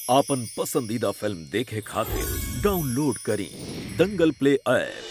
आपन पसंदीदा फिल्म देखे खातिर डाउनलोड करी दंगल प्ले ऐप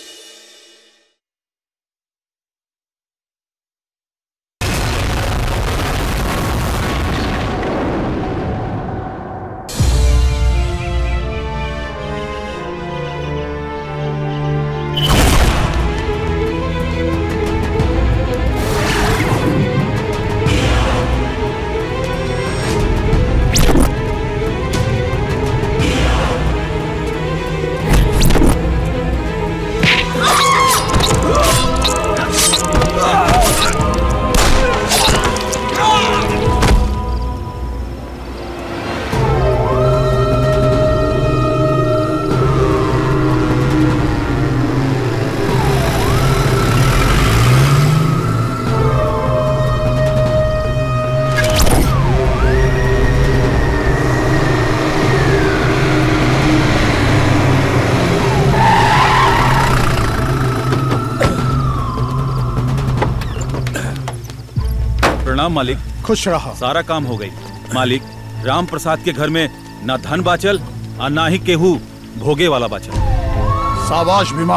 प्रणाम मालिक खुश रहा सारा काम हो गई मालिक राम प्रसाद के घर में ना धन बाचल और ना ही केहू भोगे वाला बाचल साबाश भीमा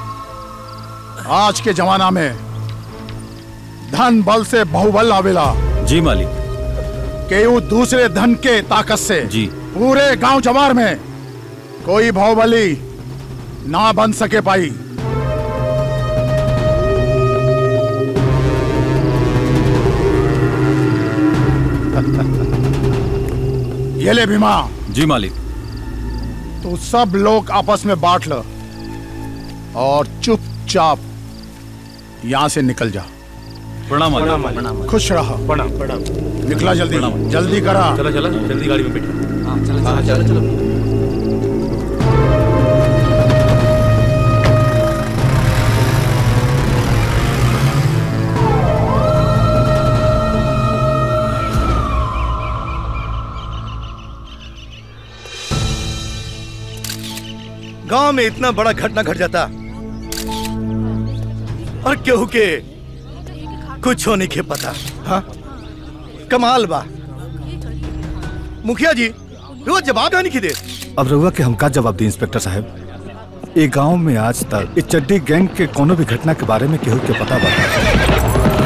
आज के जमाना में धन बल से बहुबल आवेला जी मालिक केहू दूसरे धन के ताकत से जी पूरे गांव जवार में कोई बहुबली ना बन सके पाई ये ले भीमा जी मालिक तू सब लोग आपस में बांट लो और चुपचाप यहां से निकल जा प्रणाम मालिक खुश रहा प्रणाम प्रणाम निकला जल्दी प्रणाम। जल्दी करा चलो चलो जल्दी गाड़ी में बैठो हाँ चलो चलो गांव में इतना बड़ा घटना घट जाता और केहू के कुछ होने के पता हाँ कमाल बा मुखिया जी रोज जवाब नहीं दे अब रउआ के हमका जवाब दी इंस्पेक्टर साहब ये गांव में आज तक इस चड्डी गैंग के कोनो भी घटना के बारे में केहू के पता बता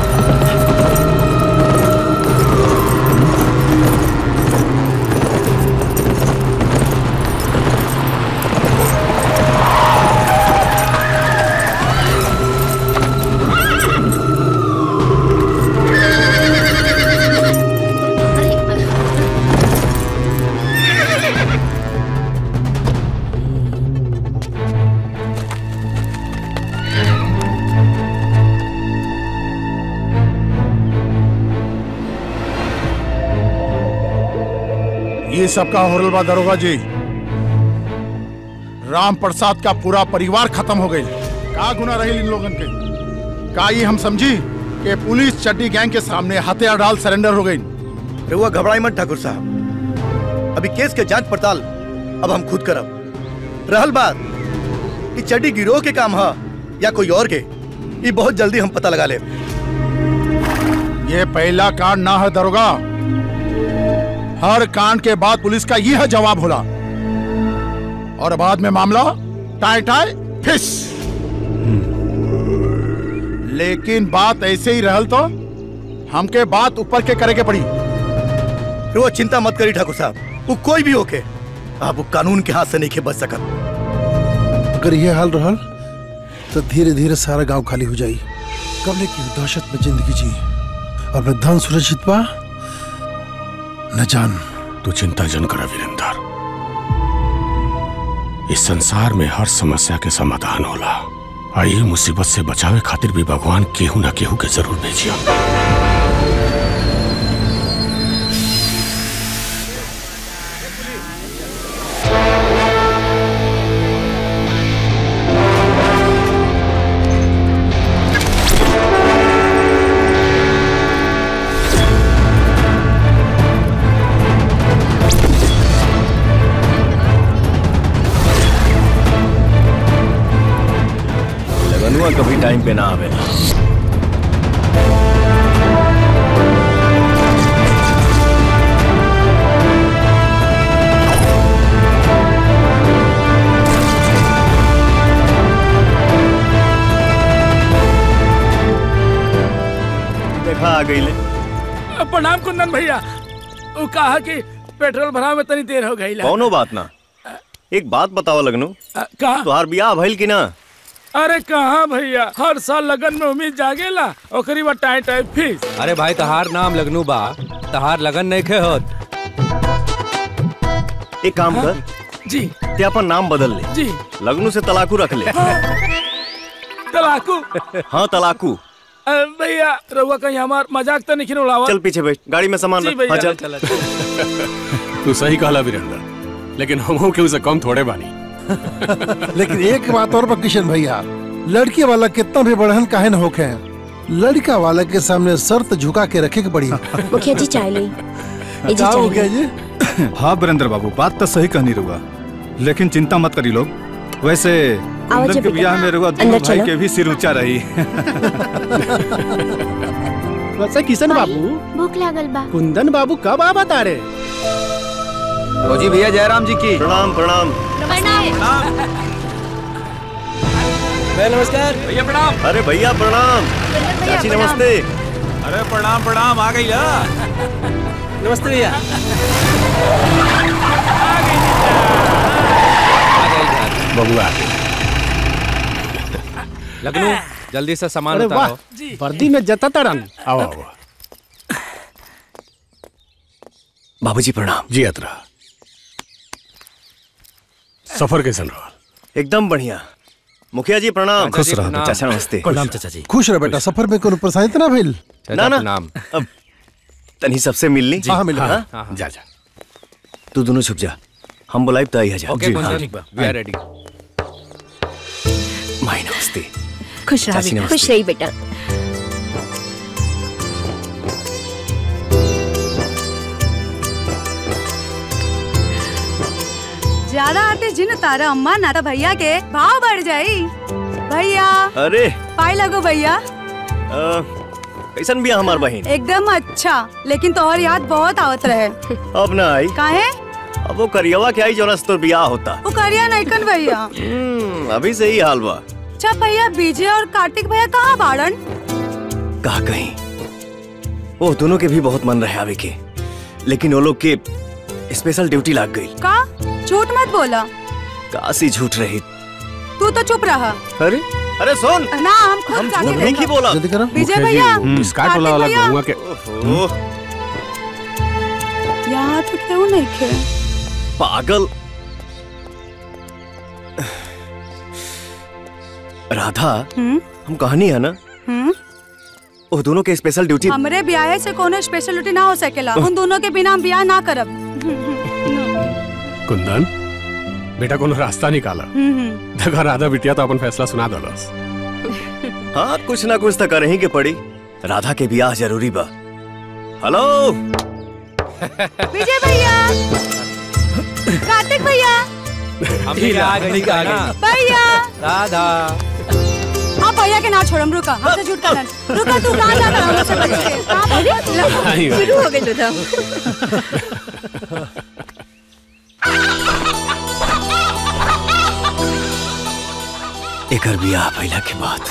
ये सबका होरल बा दरोगा जी राम प्रसाद का पूरा परिवार खत्म हो गई का गुना रही इन लोगन के का ये हम समझी कि पुलिस चड्डी गैंग के सामने हथियार डाल सरेंडर हो गई रहुआ घबराई मत ठाकुर साहब अभी केस के जांच पड़ताल अब हम खुद करब रहल बात कि चड्डी गिरोह के काम है या कोई और के ये बहुत जल्दी हम पता लगा ले ये पहला कांड ना है दरोगा हर कांड के बाद पुलिस का यह जवाब होला और बाद में मामला टाई टाई फिस लेकिन बात ऐसे ही रहल तो हमके बात ऊपर के करे के पड़ी रहुआ चिंता मत करी ठाकुर साहब वो कोई भी होके आप वो कानून के हाथ से नहीं के बच सकत अगर यह हाल रहल तो धीरे धीरे सारा गांव खाली हो जाई कबले की दहशत में जिंदगी जी अब न धन सुरक्षित बा न जान तू चिंता जन करा वीरेंद्र इस संसार में हर समस्या के समाधान होला आ ये मुसीबत से बचावे खातिर भी भगवान केहू ना केहू के जरूर भेजिया लगनुआ कभी टाइम पे ना आवेला गई ले प्रणाम कुंदन भैया वो कहा कि पेट्रोल भरा में तनी देर हो गई कौनो बात ना एक बात बताओ लगनू कहा तुहार बियाह भइल कि ना अरे कहाँ भैया हर साल लगन में उम्मीद जागेला ओकरी बाद टाइम टाइम फीस अरे भाई तहार नाम लगनू बा तहार लगन नहीं खे होत एक काम कर जी ते अपन नाम बदल ले जी लगनू से तलाकू रख ले तलाकू हाँ तलाकू अरे भैया रहुआ कहीं हमार मजाक तो नहीं उड़ावा चल पीछे बैठ गाड़ी में सामान जी रख भैया हाँ चल तू सही कहला वीरेंद्र लेकिन हम के उसे कम थोड़े बानी लेकिन एक बात और बा किशन भैया लड़की वाला कितना भी बढ़न काहे न होखे लड़का वाला के सामने शर्त झुका के रखे के पड़ी मुखिया जी चाय ली ए जी का चाय हो गया ली। जी हाँ वीरेंद्र बाबू बात तो सही कहनी रुआ लेकिन चिंता मत करी लोग वैसे कुंदन जी के बेटा। ब्याह में रुआ अंदर दोनों भाई चलो। के भी सिर ऊंचा रही वैसे किशन बाबू भूख लागल बा कुंदन बाबू कब आ बता रहे फौजी भैया जयराम जी की प्रणाम प्रणाम भैया नमस्कार भैया प्रणाम अरे भैया प्रणाम चाची नमस्ते अरे प्रणाम प्रणाम आ गई ला नमस्ते भैया बबुआ लगनू जल्दी से सामान अरे वाह उतारो वर्दी में जता तड़न आओ आओ बाबूजी प्रणाम जी अतरा सफर कैसन रहा एकदम बढ़िया मुखिया जी प्रणाम खुश रहो बेटा। चाचा नमस्ते प्रणाम चाचा जी खुश रह बेटा सफर में कोनो परेशानी तो ना भइल ना ना प्रणाम अब तनी सबसे मिल ली हाँ मिल हाँ? हाँ, हाँ। जा जा तू दोनों छुप जा हम बुलाइब तो आई जा ओके कुंदन वी आर रेडी माई नमस्ते खुश रहा चाची बेटा नमस्ते। खुश रही बेटा ज्यादा आते जिन तारा अम्मा ना तो भैया के भाव बढ़ जाई भैया अरे पाई लगो भैया अ, कैसन बिया हमार बहन एकदम अच्छा लेकिन तोहर याद बहुत आवत रहे अब ना आई काहे अब वो करियवा के आई जोनस तो बियाह होता वो करिया नैकन भैया हम्म, अभी से ही हाल बा अच्छा भैया विजय और कार्तिक भैया कहाँ बाड़न कहा कहीं वो दोनों के भी बहुत मन रहे आवे के लेकिन वो लोग के स्पेशल ड्यूटी लग गई का झूठ मत बोला काशी झूठ रही तू तो चुप रहा अरे अरे सुन ना हम खुद हम जाके झूठ नहीं की देखब। बोला जल्दी करो विजय भैया स्कार्ट वाला वाला कार्तिक भैया। गहुआ के ओहो, यहाँ तो क्यों नहीं खे पागल राधा हम्म हम कहानी है ना हम्म वो दोनों के स्पेशल ड्यूटी हमरे ब्याह से कोनो स्पेशलिटी ना हो सकेला उन दोनों के बिना हम ब्याह ना करब कुंदन बेटा कोनो रास्ता निकाला हम्म देखा राधा बिटिया तो अपन फैसला सुना दलस हाँ कुछ ना कुछ तो कर ही के पड़ी राधा के ब्याह जरूरी बा हेलो विजय भैया कार्तिक भैया हम भी आ गई आ गई भैया राधा हाँ भैया के ना छोड़म रुका हमसे झूठ करन रुका तू कहाँ जा रहा मुझसे बच के कहाँ बोली शुरू हो गई तो एकर ब्याह भइला के बाद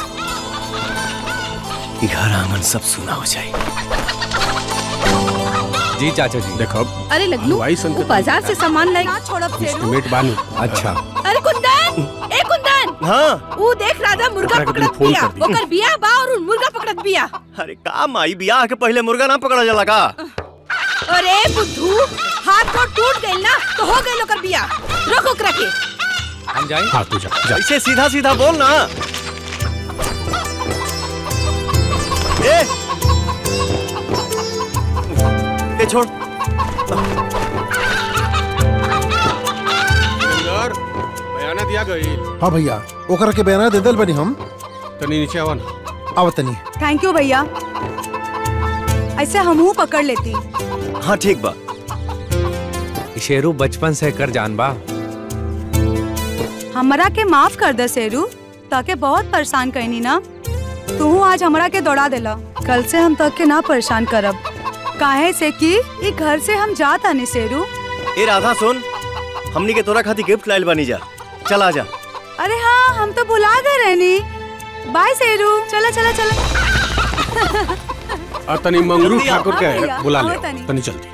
ई घर आंगन सब सुना हो जाए जी चाचा जी देखो अरे लगलू हलवाई सन के वो बाजार से सामान लाई ना छोड़ब फेरू एस्टिमेट बानू अच्छा अरे कुंदन ए कुंदन हाँ वो देख राजा मुर्गा ओकरा के पकड़त फोन बिया कर दी। ओकर बिया बा और उन मुर्गा पकड़त बिया अरे का माई ब्याह के पहले मुर्गा ना पकड़ा जाला का अरे बुद्धू हाथ तो टूट गइल ना तो हो गइल ओकर बिया रोक ओकरा के हम जाए हाँ तू जा जा ऐसे सीधा सीधा बोल ना ए ए छोड़ बयाना दिया गई हाँ भैया ओकरा के बयाना दे दल बनी हम तनी नीचे आवा ना आवतनी थैंक यू भैया ऐसे हमहू पकड़ लेती हाँ ठीक बा शेरू बचपन से कर जान बा हमरा के माफ कर दे शेरू ताके बहुत परेशान करनी ना तू आज हमरा के दौड़ा देला कल से हम तक के ना परेशान करब काहे से कि ई घर से हम जात आनी शेरू ए राधा सुन हमनी के तोरा खातिर गिफ्ट लाइल बानी जा चल आ जा अरे हाँ हम तो भुला गए रहनी बाय शेरू चला चला चला और तनी मंगरू जल्दी आओ। ठाकुर के हाँ भैया, बुला आओ ले तनी। तनी जल्दी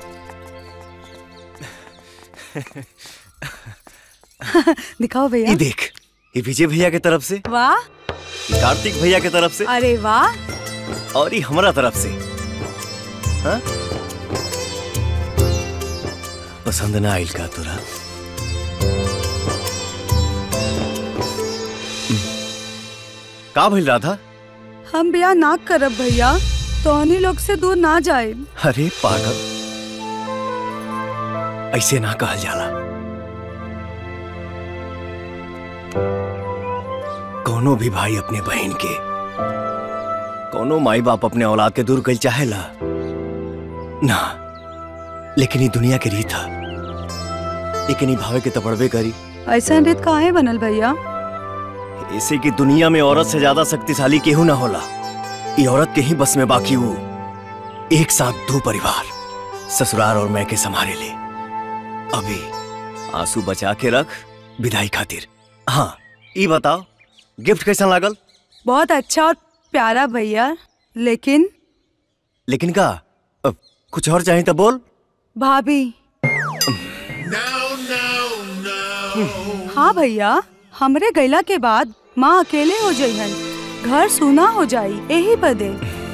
दिखाओ भैया ये देख ये विजय भैया के तरफ से वाह ये कार्तिक भैया के तरफ से अरे वाह और ये हमारा तरफ से हाँ? पसंद ना आइल का तुरा का भइल राधा हम ब्याह ना करब भैया तोहनी लोग से दूर ना जाए अरे पागल ऐसे ना कहल जाला कोनो भी भाई अपने बहन के कोनो माई बाप अपने औलाद के दूर कल चाहेला ना लेकिन ये दुनिया के रीत है लेकिन ये भावे के तपड़बे करी ऐसा रीत काहे बनल भैया ऐसे कि दुनिया में औरत से ज्यादा शक्तिशाली केहू ना होला ये औरत के ही बस में बाकी वो एक साथ दो परिवार ससुराल और मैं के संभाले ले अभी आंसू बचा के रख विदाई खातिर हाँ ये बताओ गिफ्ट कैसा लागल बहुत अच्छा और प्यारा भैया लेकिन लेकिन का अब कुछ और चाहिए तो बोल भाभी हाँ भैया हमरे गैला के बाद माँ अकेले हो जाइहन घर सूना हो जाई यही बदे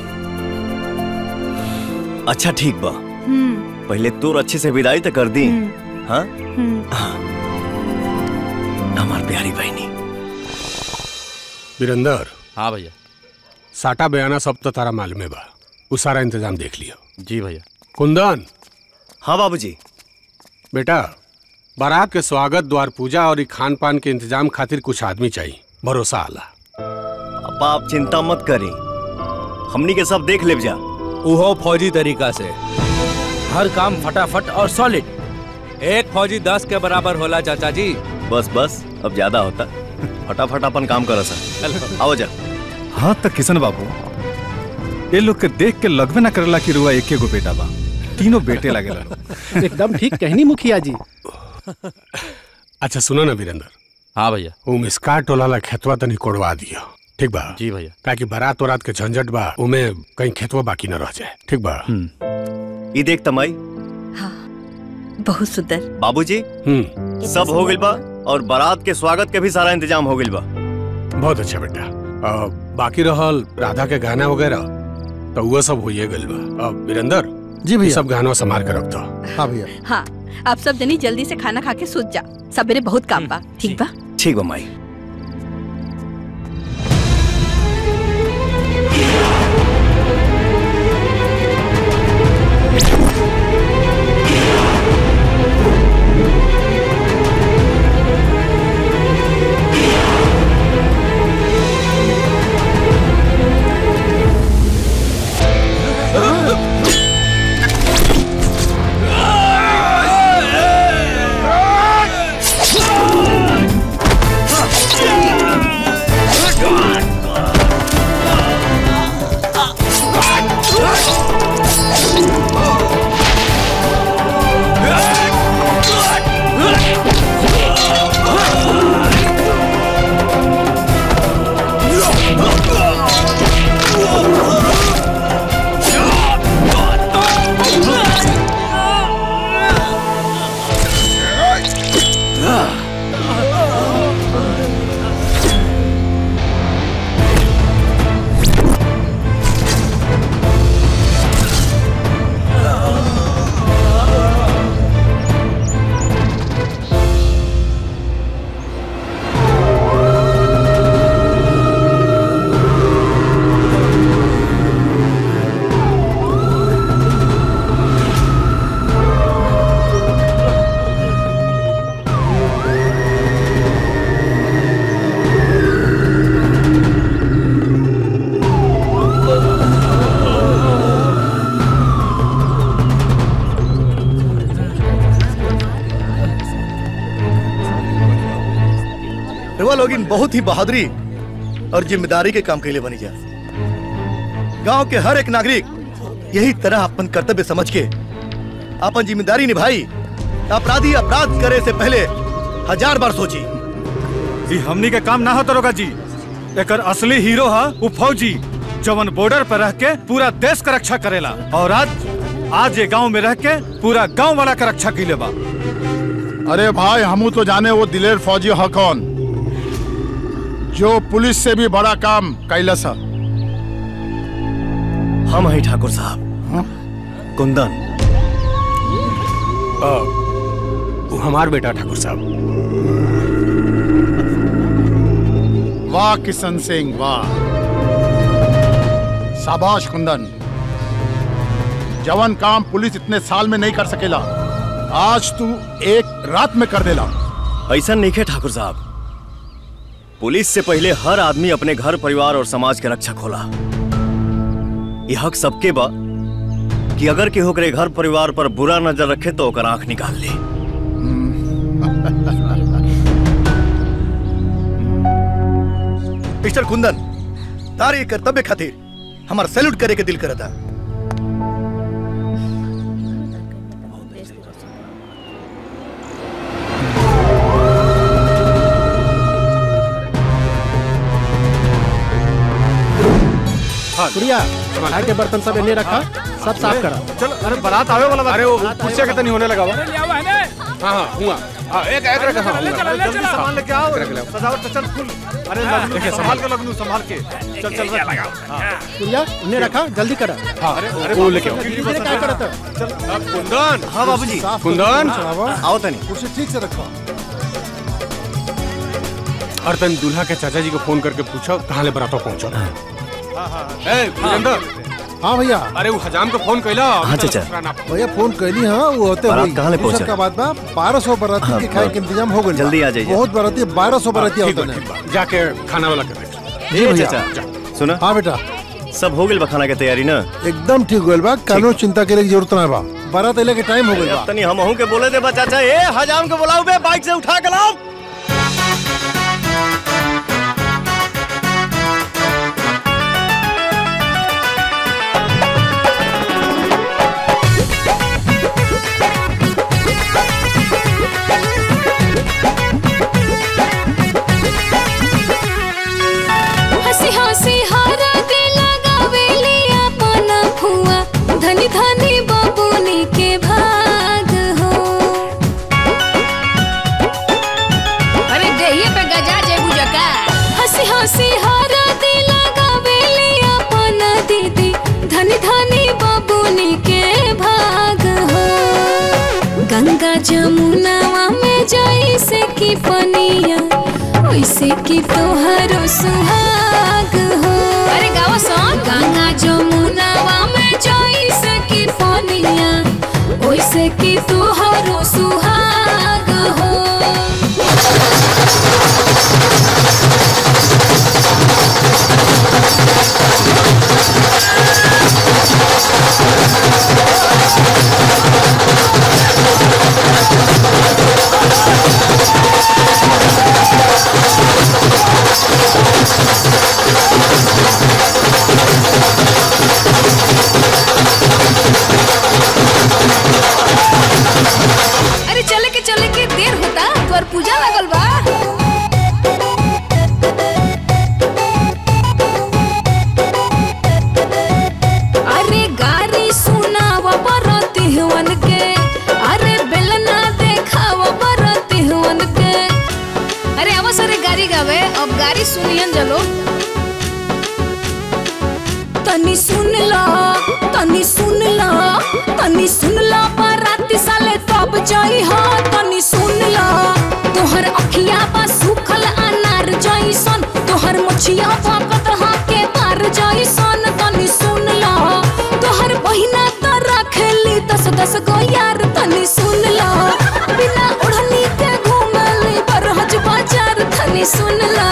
अच्छा ठीक बा हम्म पहले तोर अच्छे से विदाई तो कर दी हाँ हम्म हाँ हमार प्यारी बहनी वीरेंद्र हाँ भैया साटा बयाना सब तो तारा मालूम बा उ सारा इंतजाम देख लियो जी भैया कुंदन हाँ बाबूजी बेटा बारात के स्वागत द्वार पूजा और ई खान पान के इंतजाम खातिर कुछ आदमी चाहिए भरोसा आला अब आप चिंता मत करी हमनी के सब देख ले जा उहो फौजी तरीका से हर काम फटाफट और सॉलिड एक फौजी दस के बराबर होला चाचा जी बस बस अब ज्यादा होता फटाफट अपन काम करो सर आओ जा हाँ तक किशन बाबू ये लोग के देख के लगबे ना करेला कि रुआ एके गो बेटा बा तीनों बेटे लागेला एकदम ठीक कहनी मुखिया जी अच्छा सुनो ना वीरेंद्र हाँ भैया उ मिसका टोला ला खेतवा तनी कोड़वा दियो ठीक बा जी भैया ताकि बारात वरात के झंझट बा उमे कहीं खेतवा बाकी न रह जाए ठीक बा ये देख तमाई बहुत सुंदर बाबूजी हम्म सब हो गइल बा और बारात के स्वागत के भी सारा इंतजाम हो गइल बा बहुत अच्छा बेटा अ, बाकी रहल राधा के गाना वगैरह तो वो सब होइए गइल बा अब वीरेंद्र जी ये भैया सब गाना संभाल के रख दो हाँ भैया हाँ आप सब जनी जल्दी से खाना खा के सूत जा सवेरे बहुत काम बा ठीक बा ठीक बा माई रवा लोगिन बहुत ही बहादुरी और जिम्मेदारी के काम के लिए बनी जा गांव के हर एक नागरिक यही तरह अपन कर्तव्य समझ के अपन जिम्मेदारी निभाई अपराधी अपराध करे से पहले हजार बार सोची जी हमनी के काम ना हो तरोगा जी एकर असली हीरो हा उ फौजी जवन बॉर्डर पर रह के पूरा देश का रक्षा करेला और आज आज ये गांव में रह के पूरा गांव वाला का रक्षा की बा अरे भाई हमू तो जाने वो दिलेर फौजी ह कौन जो पुलिस से भी बड़ा काम कैलस है हम हैं ठाकुर साहब कुंदन वो हमार बेटा ठाकुर साहब वाह किशन सिंह वाह शाबाश कुंदन जवन काम पुलिस इतने साल में नहीं कर सकेला आज तू एक रात में कर देला ऐसा नहीं है ठाकुर साहब पुलिस से पहले हर आदमी अपने घर परिवार और समाज के रक्षक होला ये हक सबके बा कि अगर केहू करे घर परिवार पर बुरा नजर रखे तो ओकर आंख निकाल ले मिस्टर कुंदन तार ये कर्तव्य खातिर हमार सैल्यूट करे के दिल करता गुड़िया खाए के बर्तन सब इन्हें रखा सब साफ करा चलो अरे बारात आवे वाला अरे वो कुर्सिया के तनी होने लगा हुआ ले आओ है ना हाँ हाँ हुआ हाँ एक एक रखा हाँ ले चलो, ले जल्दी चलो। सामान लेके आओ रख ले। सजावट तो चल फुल अरे लगनू देखिए, संभाल के लगनू संभाल के चल चल रख गुड़िया उन्हें रखा जल्दी करा हाँ अरे वो लेके आओ धीरे धीरे क्या करता चल अब कुंदन हाँ बाबूजी कुंदन आओ तनी कुर्सी ठीक से रखो और तन दूल्हा के चाचा जी को फोन करके पूछो कहाँ ले बरातो पहुंचो ए वीरेंद्र हाँ भैया अरे वो हजाम को फोन कैला हाँ, चाचा। भैया फोन कैली हाँ वो होते बारात हुई कहाँ ले दूसरा पहुंचा? का बात बा बारह सौ बराती के खाए के इंतजाम हो गए जल्दी आ जाइए। बहुत बराती बारह सौ बराती ठीक होते बा, हैं ठीक बा। जाके खाना वाला कर दे जी ए, भैया। चाचा सुना हाँ बेटा सब हो गइल बा खाना के तैयारी ना एकदम ठीक होल बा कानो चिंता करे की जरूरत ना बा बारात अले के टाइम हो गइल बा अब तनी हम के बोले दे बा चाचा ए हजाम के बुलाओ बे बाइक से उठा के लाओ हंसी हंसी हारा दे लगावेली अपन फुआ धनी धनी बबुनी के भाग हो अरे देहिए पे गजा जेबू जका हंसी हंसी हारा दे लगावेली अपन दीदी धनी धनी बबुनी के भाग हो गंगा जमुनावा में जैसे की पनिया वैसे की तोहरो सुहाग हो अरे गाओ सॉन्ग गंगा जमुनावा में जैसे की पनिया वैसे की तोहरो सुहाग हो अरे चले के चले के देर होता तोर पूजा लगल बा अरे गारी सुनावा बरती हुवन के अरे बेलना देखावा बरती हुवन के अरे आवा सारे गाड़ी गावे अब गाड़ी सुनियन जलो तनी सुन ला तनी सुन ला तनी सुन ला बाराती साले तब जाई हा तनी सुन ला तोहर अखिया बा सुखल अनार जैसन तोहर मुछिया फाकत हा के पार जैसन तनी सुन ला तोहर बहिना त रखेली दस दस गो यार तनी सुन ला बिना ओढ़नी के घूमली बरहज बाजार तनी सुन ला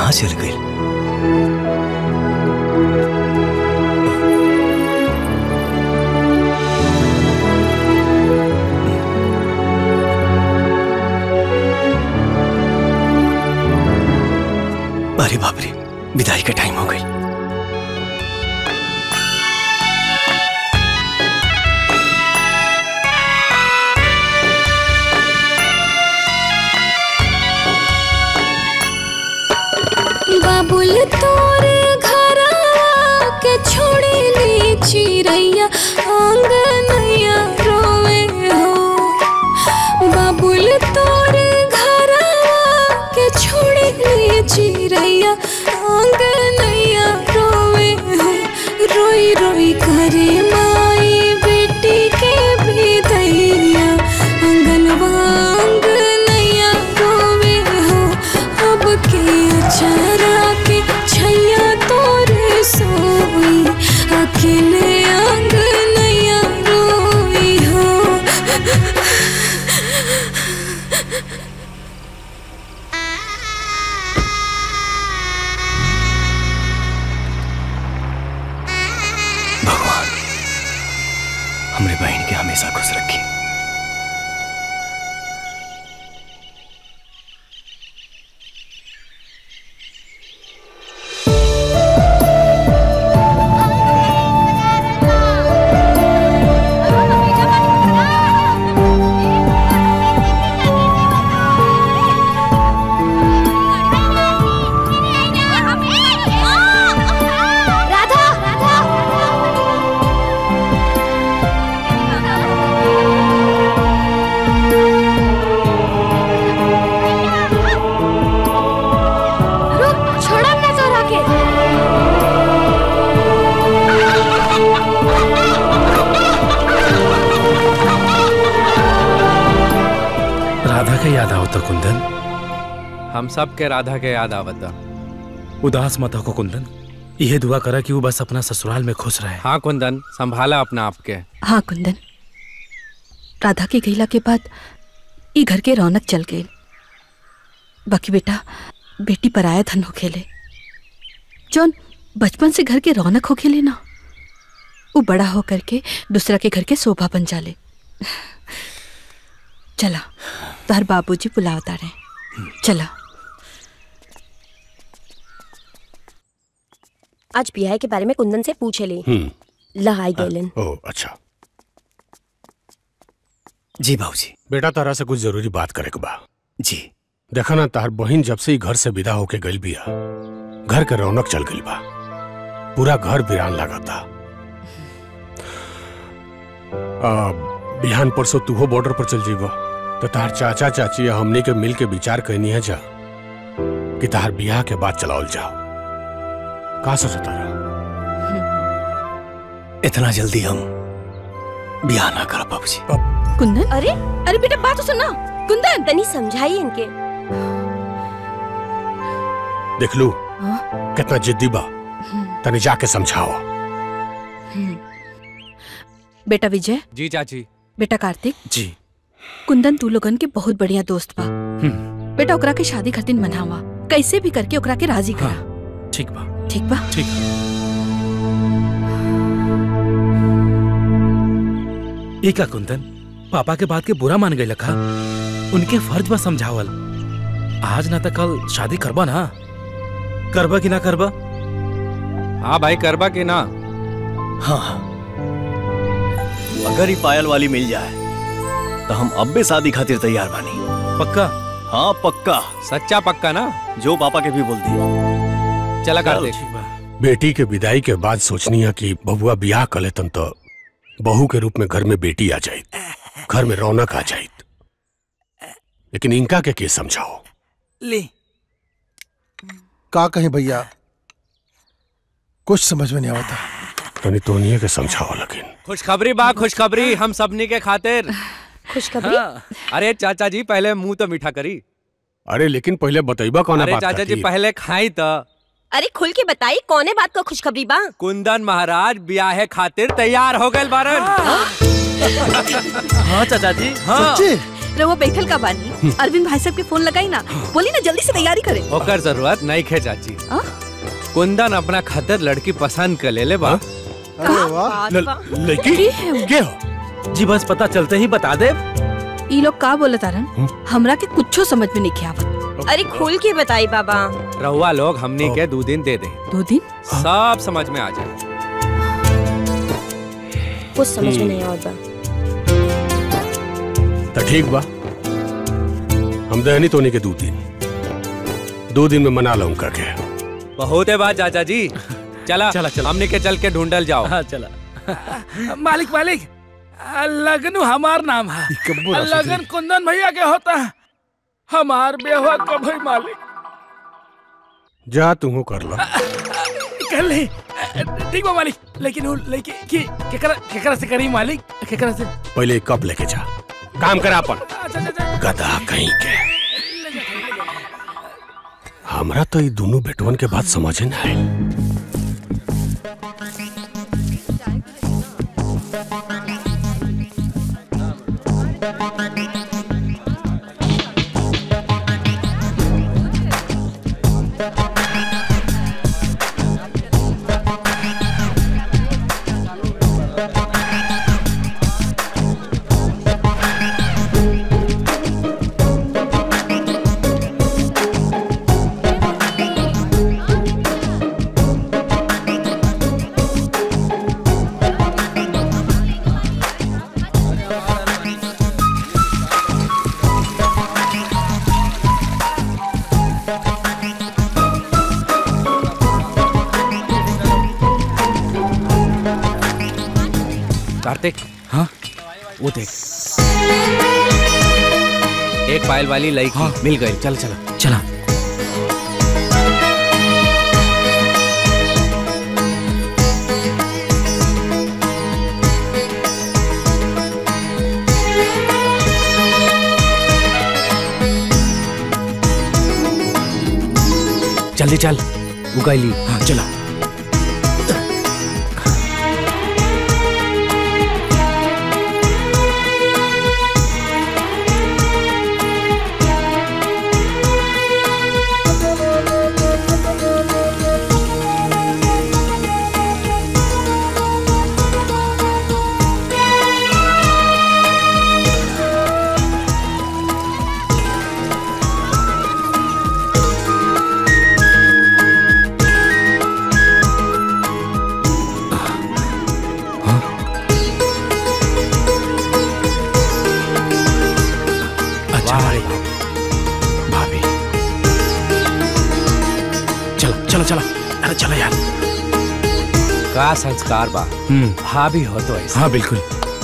कहाँ चल गई अरे बाप रे विदाई का टाइम हो गई बाबुल तोरे घरवा के छोड़े ले चिड़ैया आंगनैया रोवे हो बाबुल तोरे घरवा के छोड़े ले चिड़ैया आंगनैया रोवे हो रोई रोई करे माई बेटी के विदैया आंगनवा आंगनैया रोवे हो अब के अचारा के छैया तोरे सोई अकेले आंगनैया रोई हो भगवान हमरे बहन के हमेशा खुश रखी राधा राधा रुक छोड़ा ना तोरा के राधा के याद आओ तो कुंदन हम सब के राधा के याद आवता उदास मत हो कुंदन यह दुआ करा कि वो बस अपना ससुराल में खुश रहे हाँ कुंदन संभाला अपना आप के हाँ कुंदन राधा के गईला के बाद ई घर के रौनक चल गई बाकी बेटा बेटी पराया धन हो खेले जौन बचपन से घर के रौनक हो खेले ना वो बड़ा हो करके दूसरा के घर के शोभा बन जाले चला तोहर बाबूजी बुलावता रहे चला आज बियाह के बारे में कुंदन से पूछे ले हम्म लहाई गैलन ओ अच्छा जी बाबूजी बेटा तारा से कुछ जरूरी बात करे के बा जी देखा ना तार बहन जब से ही घर से विदा होके गई बिया घर के रौनक चल गई बा पूरा घर वीरान लागता आ, बिहान परसों तूहो बॉर्डर पर चल जीबा तो तार चाचा चाची या हमनी के मिल के विचार कहनी है जा कि तार बियाह के बाद चलाओल जाओ का सोचता रहा इतना जल्दी हम बियाह ना करा बाबूजी कुंदन अरे अरे बेटा बात तो सुनना कुंदन तनी समझाई इनके देख लू कितना जिद्दी बा तनी जाके समझाओ बेटा विजय जी चाची बेटा कार्तिक जी कुंदन तू लोगन के बहुत बढ़िया दोस्त बा बेटा ओकरा के शादी खातिर मनावा कैसे भी करके ओकरा के राजी करा ठीक बा ठीक बा ठीक ई का कुंदन पापा के बात के बुरा मान गई लखा उनके फर्ज बा समझावल आज ना तो कल शादी करबा ना करबा कि ना करबा हाँ भाई करबा कि ना हाँ अगर ही पायल वाली मिल जाए तो हम अब भी शादी खातिर तैयार बानी पक्का हाँ पक्का सच्चा पक्का ना जो पापा के भी बोल दिए चला कार्तिक बेटी के विदाई के बाद सोचनी है कि बबुआ बियाह कर लेतन तो बहू के रूप में घर में बेटी आ जाए घर में रौनक आ जाए लेकिन इनका के के समझाओ ले का कहें भैया कुछ समझ में नहीं आता तनी तोनिए के समझाओ लेकिन खुशखबरी बा खुशखबरी हम सबनी के खातिर खुशखबरी हाँ। अरे चाचा जी पहले मुंह तो मीठा करी अरे लेकिन पहले बतैबा कौन अरे बात चाचा जी खातिर? पहले खाई तो अरे खुल के बताई कौने बात को खुशखबरी बा कुंदन महाराज ब्याहे खातिर तैयार हो गए बारन हाँ चाचा जी हाँ सच्ची रहुआ बैठल का बानी अरविंद भाई साहब के फोन लगाई ना बोली ना जल्दी से तैयारी करे ओकर जरूरत नहीं खे चाची हाँ? कुंदन अपना खातिर लड़की पसंद कर ले ले बा लड़की के हो जी बस पता चलते ही बता दे ई लोग का बोले तारन हमरा के कुछो समझ में नहीं आवत अरे खोल के बताई बाबा रहुआ लोग हमनी के दो दिन दे दे दो दिन सब समझ में आ जाए कुछ समझ में नहीं आवत बा तो ठीक बा हम दहनी तो नहीं के दो दिन दो दिन में मना लूंगा के बहुत है बात चाचा जी चला चला, चला। हमने के चल के ढूंढल जाओ हाँ चला मालिक मालिक आ, लगनू हमार नाम है कब्बू आ, ना सोची। लगन कुंदन भैया के होता है हमार बेहुआ कब है मालिक जा तू कर लो कर ले ठीक बा मालिक लेकिन वो लेके की केकरा केकरा से करी मालिक केकरा से पहले एक कप लेके जा काम करा अपन अच्छा अच्छा अच्छा गधा कहीं के हमरा तो ये दोनों बेटवन के बात समझे ना आई कार्तिक हाँ वो देख एक पायल वाली लड़की मिल गई चल चला चला जल्दी चल उगाइली हाँ चला अच्छा भाई भाभी चलो चलो चलो अरे चलो यार का संस्कार बा हम्म भाभी हो तो ऐसा हाँ बिल्कुल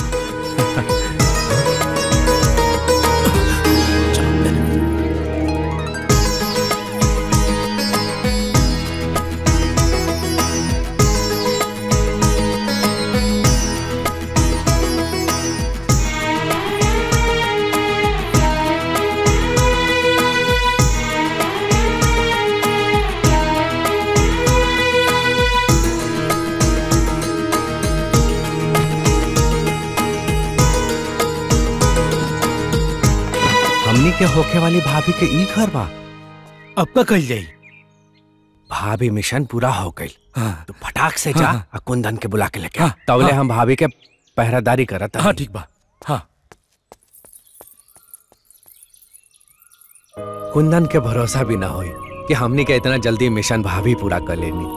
हमनी के होखे वाली भाभी के ई घर बा अब का कल जाई भाभी मिशन पूरा हो गई हाँ तो फटाक से जा हाँ, हाँ। और कुंदन के बुला के लेके हाँ, आ। तबले हाँ। हम भाभी के पहरादारी करत हाँ ठीक बा हाँ कुंदन के भरोसा भी ना होई कि हमनी के इतना जल्दी मिशन भाभी पूरा कर लेनी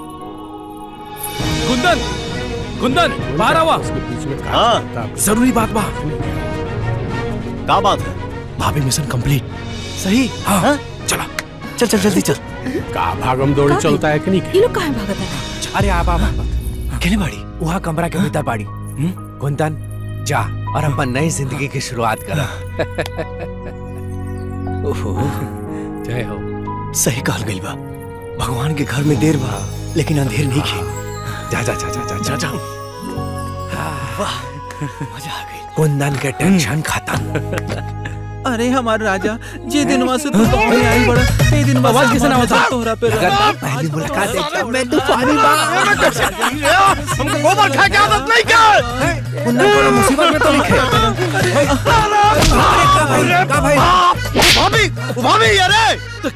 कुंदन कुंदन बाहर आवा हाँ जरूरी बात बा का बात है भाभी मिशन कंप्लीट सही हाँ चला चल चल जल्दी चल का भागम दौड़ी का चलता है कि नहीं ये लोग कहाँ भागत है अरे आप आप अकेले बाड़ी वहाँ कमरा के भीतर बाड़ी कुंदन जा और अपन नई जिंदगी की शुरुआत करा ओहो जय हो सही कहल गइल बा भगवान के घर में देर बा लेकिन अंधेर नहीं खे जा जा जा जा जा जा, जा। वाह मजा आ गई कुंदन के टेंशन खत्म अरे हमारे राजा जे दिन से तू दौड़े आई बड़ा ए दिन आवाज किसे ना होता? तोहरा पे लगातार पहली मुलाकात है मैं तूफानी हमको गोबर खा के आदत नहीं कर कुंदन को मुसीबत में तो लिखे अरे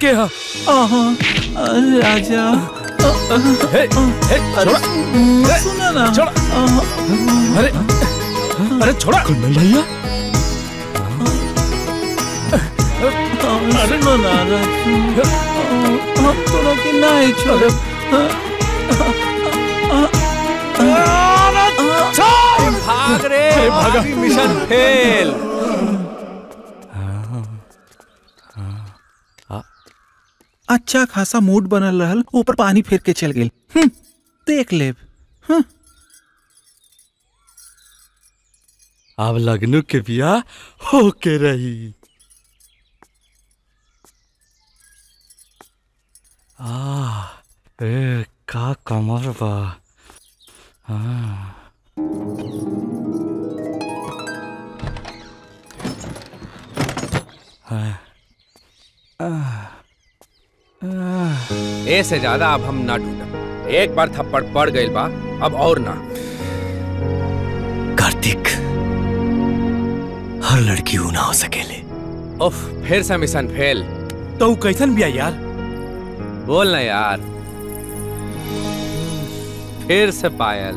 के हा राजा हे हे छोड़ा सुना ना छोड़ा अरे अरे छोड़ा कुंदन भैया सुनो ना हम दोनों की नहीं छोड़ो भाग रे भाभी मिशन फेल अच्छा खासा मूड बनल रहल ऊपर पानी फेर के चल गेल हम्म, देख लेब अब लगनू के बिया होके रही आ ए का कमर बा हाँ हाँ ए से ज्यादा अब हम ना ढूंढब एक बार थप्पड़ पड़ गइल बा अब और ना कार्तिक हर लड़की ऊ ना हो सकेले उफ फिर से मिशन फेल तो कैसन बिया यार बोल ना यार फिर से पायल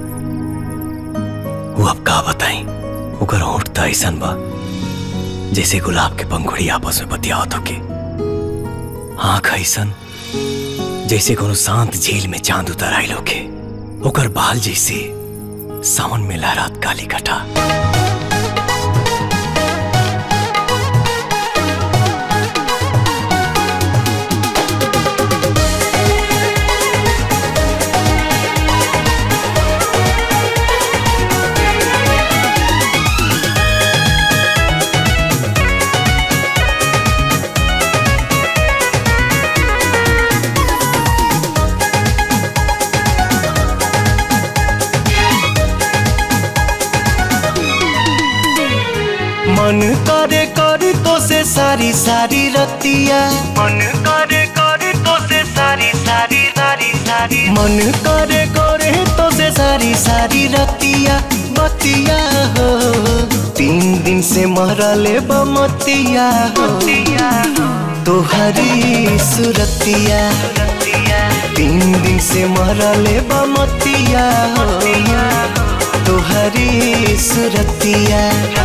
वो अब का बताई ओकर होठ त ऐसन बा जैसे गुलाब के पंखुड़ी आपस में बतियावत होके आंख ऐसन जैसे कोनो शांत झील में चांद उतर आइल होके ओकर बाल जैसे सावन में लहरात काली कटा मन करे करे तो से सारी सारी रतिया मन करे करे तो से सारी सारी सारी सारी मन करे करे तो से सारी सारी रतिया बतिया हो तीन दिन से मरले बमतिया हो तोहरी सुरतिया तीन दिन से मरले बमतिया हो तोहरी सुरतिया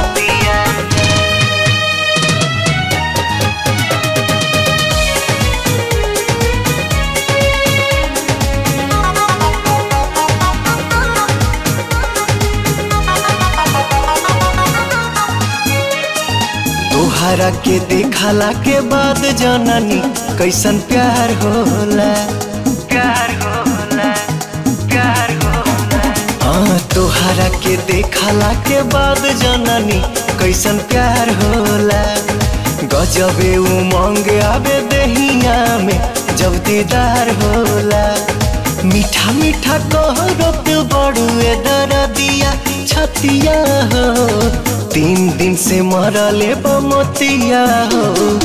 तोहरा के देखला के बाद जननी कैसन प्यार होला प्यार होला प्यार होला हाँ तोहरा के देखला के बाद जननी कैसन प्यार होला गजबे उमंग आवे दहिया में जब दीदार होला मीठा मीठा कहरत बड़ुए दरदिया छतिया हो तीन दिन से मरले बमतिया हो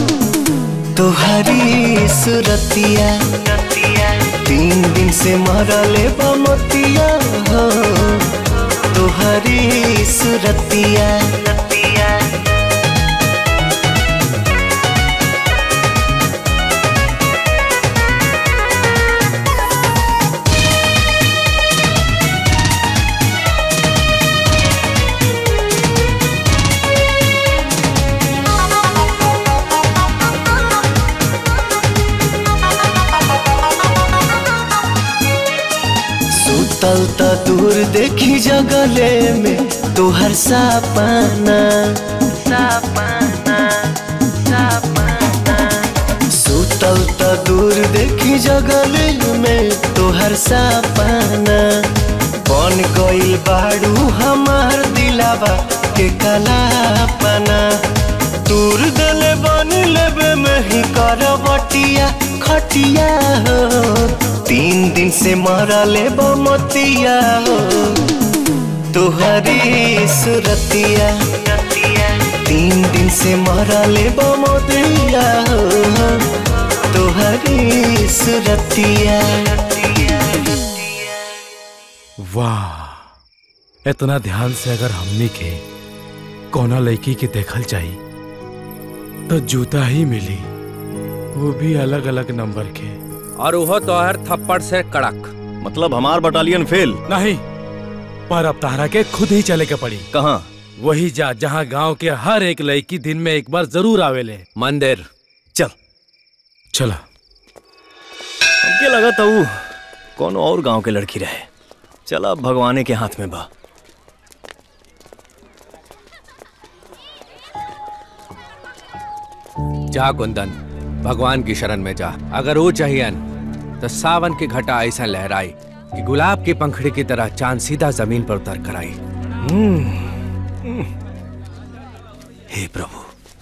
तोहरी सुरतिया तीन दिन से मरले बमतिया हो तोहरी सुरतिया सुतल त दूर देखी जगले में तोहर सपना सपना सपना सुतल त दूर देखी जगले में तोहर सपना बन गइल बाड़ू हमार दिलावा के कलापना दूर दले बन लेबे में ही करवटिया खटिया हो तीन दिन से मरले बमतिया हो तोहरी सुरतिया तीन दिन से मरले बमतिया हो तोहरी सुरतिया वाह इतना ध्यान से अगर हमनी के कोना लड़की के देखल चाहिए तो जूता ही मिली वो भी अलग अलग नंबर के और वो तोहर थप्पड़ से कड़क मतलब हमार बटालियन फेल नहीं पर अब तारा के खुद ही चले के पड़ी कहाँ वही जा जहाँ गांव के हर एक लड़की दिन में एक बार जरूर आवेले मंदिर चल चला हमके लगा था वो कौन और गांव के लड़की रहे चला अब भगवाने के हाथ में बा जा कुंदन भगवान की शरण में जा अगर वो चाहिए तो सावन की घटा ऐसा लहराई कि गुलाब की पंखड़ी की तरह चांद सीधा जमीन पर उतर कर आई हे प्रभु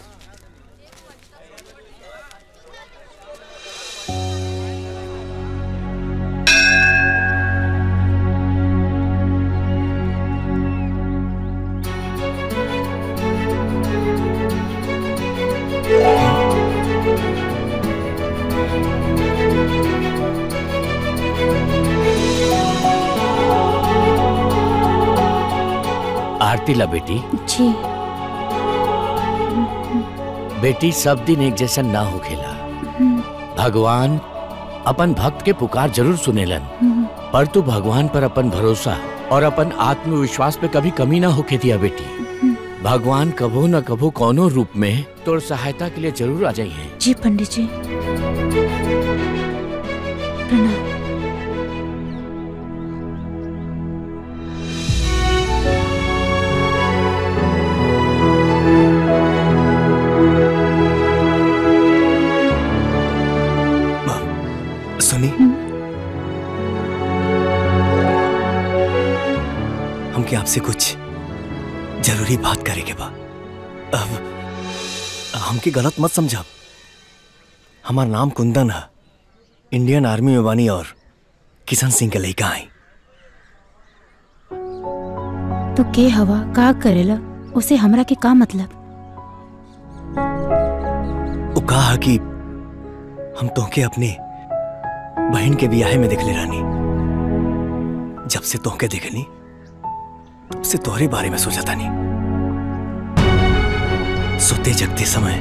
आरती ला बेटी जी बेटी सब दिन एक जैसा ना हो खेला भगवान अपन भक्त के पुकार जरूर सुनेलन पर तू भगवान पर अपन भरोसा और अपन आत्मविश्वास पे कभी कमी ना होके दिया बेटी भगवान कभो न कभो कोनो रूप में तोर सहायता के लिए जरूर आ जाइए जी पंडित जी प्रणाम सुनी हमके आपसे कुछ जरूरी बात करे के बा अब हमके गलत मत समझा हमार नाम कुंदन है इंडियन आर्मी में बानी और किशन सिंह के लड़का आई तो के हवा का करेला उसे हमरा के का मतलब वो कहा कि हम तोहके अपने बहन के बियाहे में देखले रानी जब से तोहके देखनी तब से तोहरे बारे में सोचा था नहीं सोते जगते समय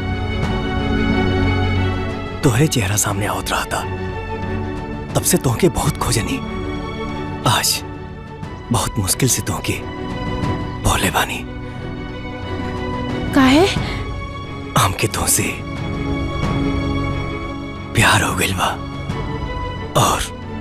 तोहरे चेहरा सामने आवत रहा था तब से तोहके बहुत खोजनी आज बहुत मुश्किल से तोहके बोले बानी काहे हमके तो से प्यार हो गइल बा और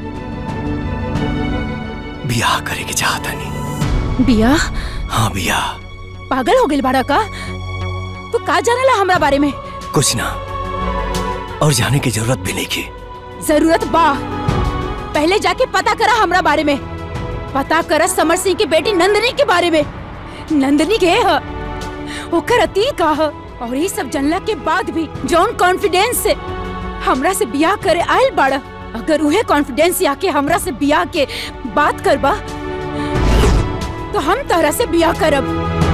बियाह करे के चाहता नहीं बिया हाँ बियाह पागल हो गइल बाड़ा का तू का जानेला हमरा बारे में कुछ ना और जाने की जरूरत भी नहीं की जरूरत बा पहले जाके पता करा हमरा बारे में पता करा समर सिंह की बेटी नंदनी के बारे में नंदनी के ह ओकर अतीत का ह और ये सब जानला के बाद भी जौन कॉन्फिडेंस से हमरा से बियाह करे आयल बाड़ा अगर उहे कॉन्फिडेंस से आके हमरा से बियाह के बात करबा तो हम तहरा से बियाह करब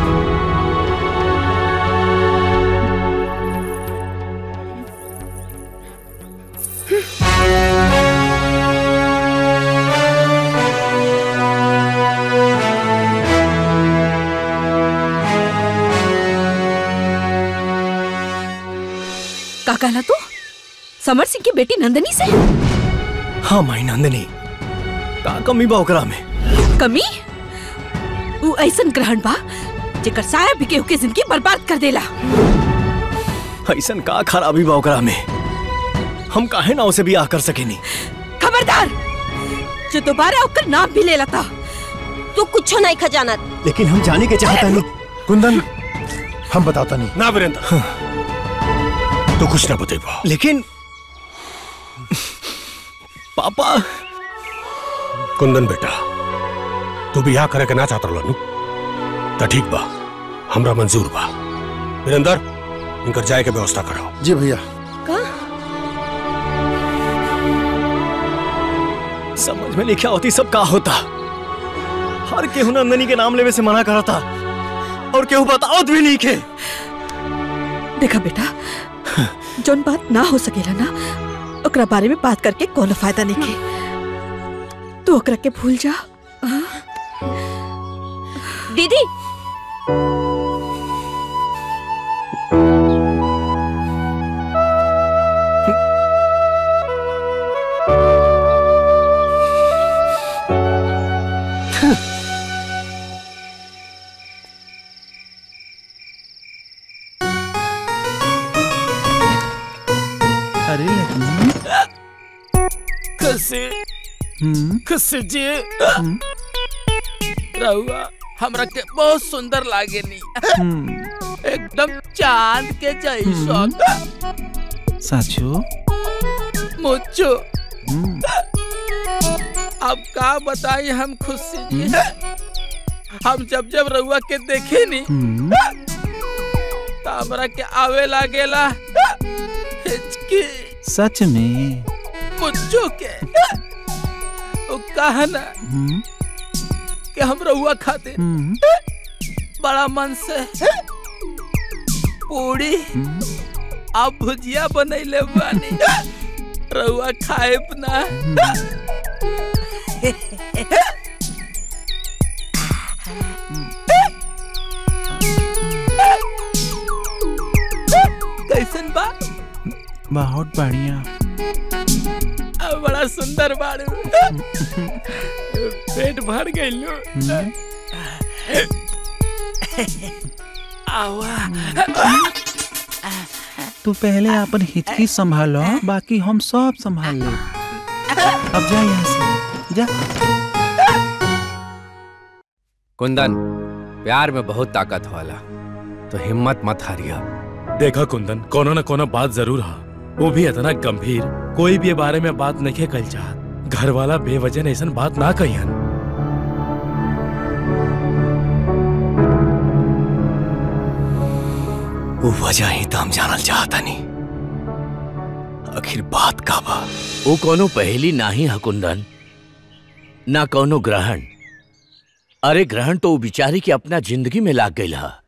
का कहला तू समर सिंह की बेटी नंदनी से हाँ माई नंदनी का कमी बा ओकरा में कमी ऊ ऐसन ग्रहण बा जेकर साया भी केहू के जिंदगी बर्बाद कर देला ऐसन का खराबी बा ओकरा में हम काहे ना उसे बियाह कर सकेनी खबरदार जो दोबारा ओकर नाम भी ले लता तू कुछ नहीं खजानत लेकिन हम जाने के चाहता नहीं कुंदन हम बताता नहीं ना वीरेंद्र तू कुछ ना बतेबा लेकिन पापा कुंदन बेटा तू बियाह करे के ना चाहत रहनु त ठीक बा हमरा मंजूर बा वीरेंद्र इनकर जाए के व्यवस्था कराओ जी भैया समझ में नहीं क्या होती सब का होता हर केहू नंदनी के नाम लेवे से मना करा था और केहू बतावत भी नहीं के देखा बेटा जोन बात ना हो सकेला ना ओकरा बारे में बात करके कोनो फायदा नहीं के तू ओकरा के भूल जा हाँ? दीदी खुशी खुशी जी रहुआ हमरा के बहुत सुंदर लागे नी एकदम चांद के जैसा साचो मुझो अब का बताई हम खुशी जी हम जब जब रहुआ के देखे नी तो हमरा के आवे लागेला हिचकी सच में मुझो के वो कहा ना हम्म, कि हम रहुआ खाते हम्म, बड़ा मन से पूरी आप भुजिया बनैले बानी रहुआ खाए ना कैसन बा बहुत बढ़िया आ, बड़ा सुंदर बाड़ू पेट भर गइलो आवा तू पहले अपन हिचकी संभालो बाकी हम सब संभाल ले अब जा यहाँ से जा कुंदन प्यार में बहुत ताकत वाला तो हिम्मत मत हारिया देखा कुंदन कोनो न कोनो बात जरूर हा वो भी इतना गंभीर कोई भी ये बारे में बात नहीं कल चाहत घर वाला बेवजह ऐसा बात ना कहियन वो वजह ही तो हम जानल चाहता नहीं आखिर बात का बा वो कोनो पहेली नाही है कुंदन ना कोनो ग्रहण अरे ग्रहण तो वो बिचारी के अपना जिंदगी में लाग गई हा